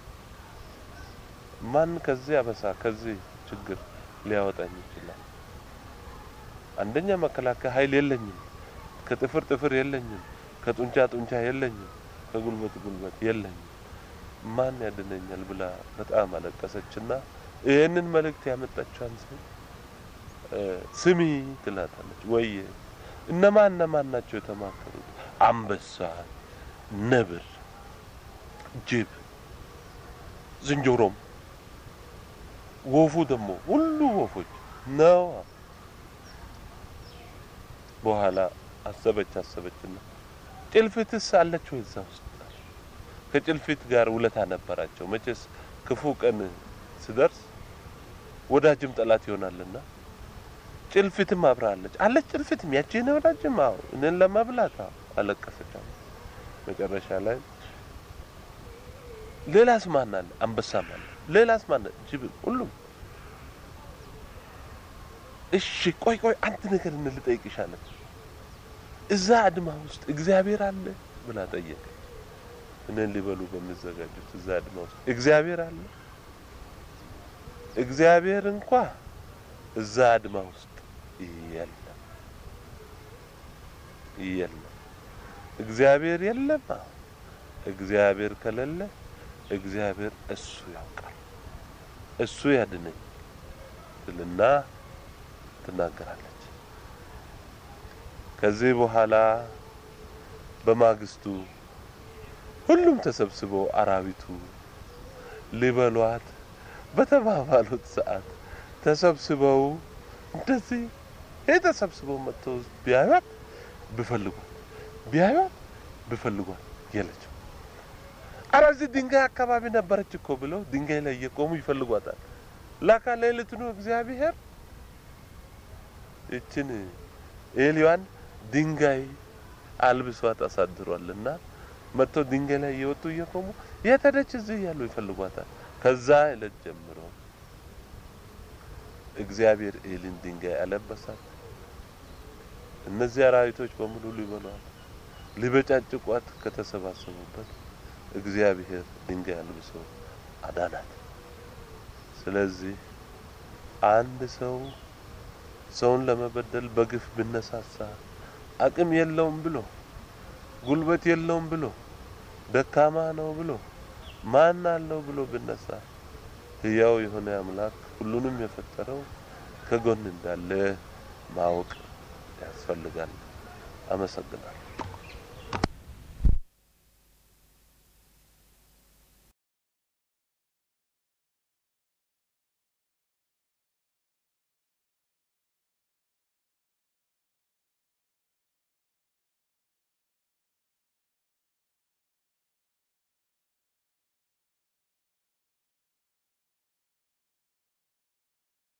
ማን ከዚህ አበሳ ከዚህ ችግር ሊያወጣኝ ይችላል? አንደኛ መከላከያ ኃይል የለኝም፣ ከጥፍር ጥፍር የለኝም፣ ከጡንቻ ጡንቻ የለኝም፣ ከጉልበት ጉልበት የለኝም። ማን ያድነኛል ብላ በጣም አለቀሰችና ይህንን መልእክት ያመጣችዋን ሰው ስሚ ትላታለች። ወየ እነማን እነማን ናቸው የተማከሩት? አንበሳ፣ ነብር፣ ጅብ፣ ዝንጀሮም ወፉ ደግሞ ሁሉ ወፎች ነው። በኋላ አሰበች አሰበችና ጭልፊትስ አለች ወይ እዛ ውስጥ? ከጭልፊት ጋር ውለታ ነበራቸው። መቼስ ክፉ ቀን ስደርስ ወዳጅም ጠላት ይሆናልና ጭልፊትም አብራለች አለች። ጭልፊትም ያቺ ነው ወዳጅም። አዎ እኔን ለመብላት አዎ አለቀሰች። መጨረሻ ላይ ሌላስ ማን አለ? አንበሳም አለ። ሌላስ ማን አለ? ጅብም፣ ሁሉም። እሺ ቆይ ቆይ አንድ ነገር እንልጠይቅሽ አለች። እዛ አድማ ውስጥ እግዚአብሔር አለ ብላ ጠየቀች። እኔን ሊበሉ በሚዘጋጁት እዛ አድማ ውስጥ እግዚአብሔር አለ? እግዚአብሔር እንኳ እዛ አድማ ውስጥ የለም የለም። እግዚአብሔር የለም። እግዚአብሔር ከሌለ እግዚአብሔር እሱ ያውቃል፣ እሱ ያድነኝ ትልና ትናገራለች። ከዚህ በኋላ በማግስቱ ሁሉም ተሰብስበው አራዊቱ ሊበሏት በተባባሉት ሰዓት ተሰብስበው እንደዚህ ይህ ተሰብስበው መጥተው ቢያዩት ብፈልጓት ቢያዩት ብፈልጓት የለችም። አረ እዚህ ድንጋይ አካባቢ ነበረች እኮ ብለው ድንጋይ ላይ እየቆሙ ይፈልጓታል። ላካ ሌሊቱኑ እግዚአብሔር ይችን ኤሊዋን ድንጋይ አልብሷት አሳድሯልና መጥተው ድንጋይ ላይ እየወጡ እየቆሙ የት ሄደች እዚህ እያሉ ይፈልጓታል። ከዛ ዕለት ጀምሮ እግዚአብሔር ኤሊን ድንጋይ አለበሳት። እነዚህ አራዊቶች በሙሉ ሊበሏት ሊበጫጭቋት ከተሰባሰቡበት እግዚአብሔር ድንጋይ አልብሶ አዳናት። ስለዚህ አንድ ሰው ሰውን ለመበደል በግፍ ብነሳሳ አቅም የለውም ብሎ ጉልበት የለውም ብሎ ደካማ ነው ብሎ ማን አለው ብሎ ብነሳ ሕያው የሆነ አምላክ ሁሉንም የፈጠረው ከጎን እንዳለ ማወቅ ያስፈልጋል። አመሰግናለሁ።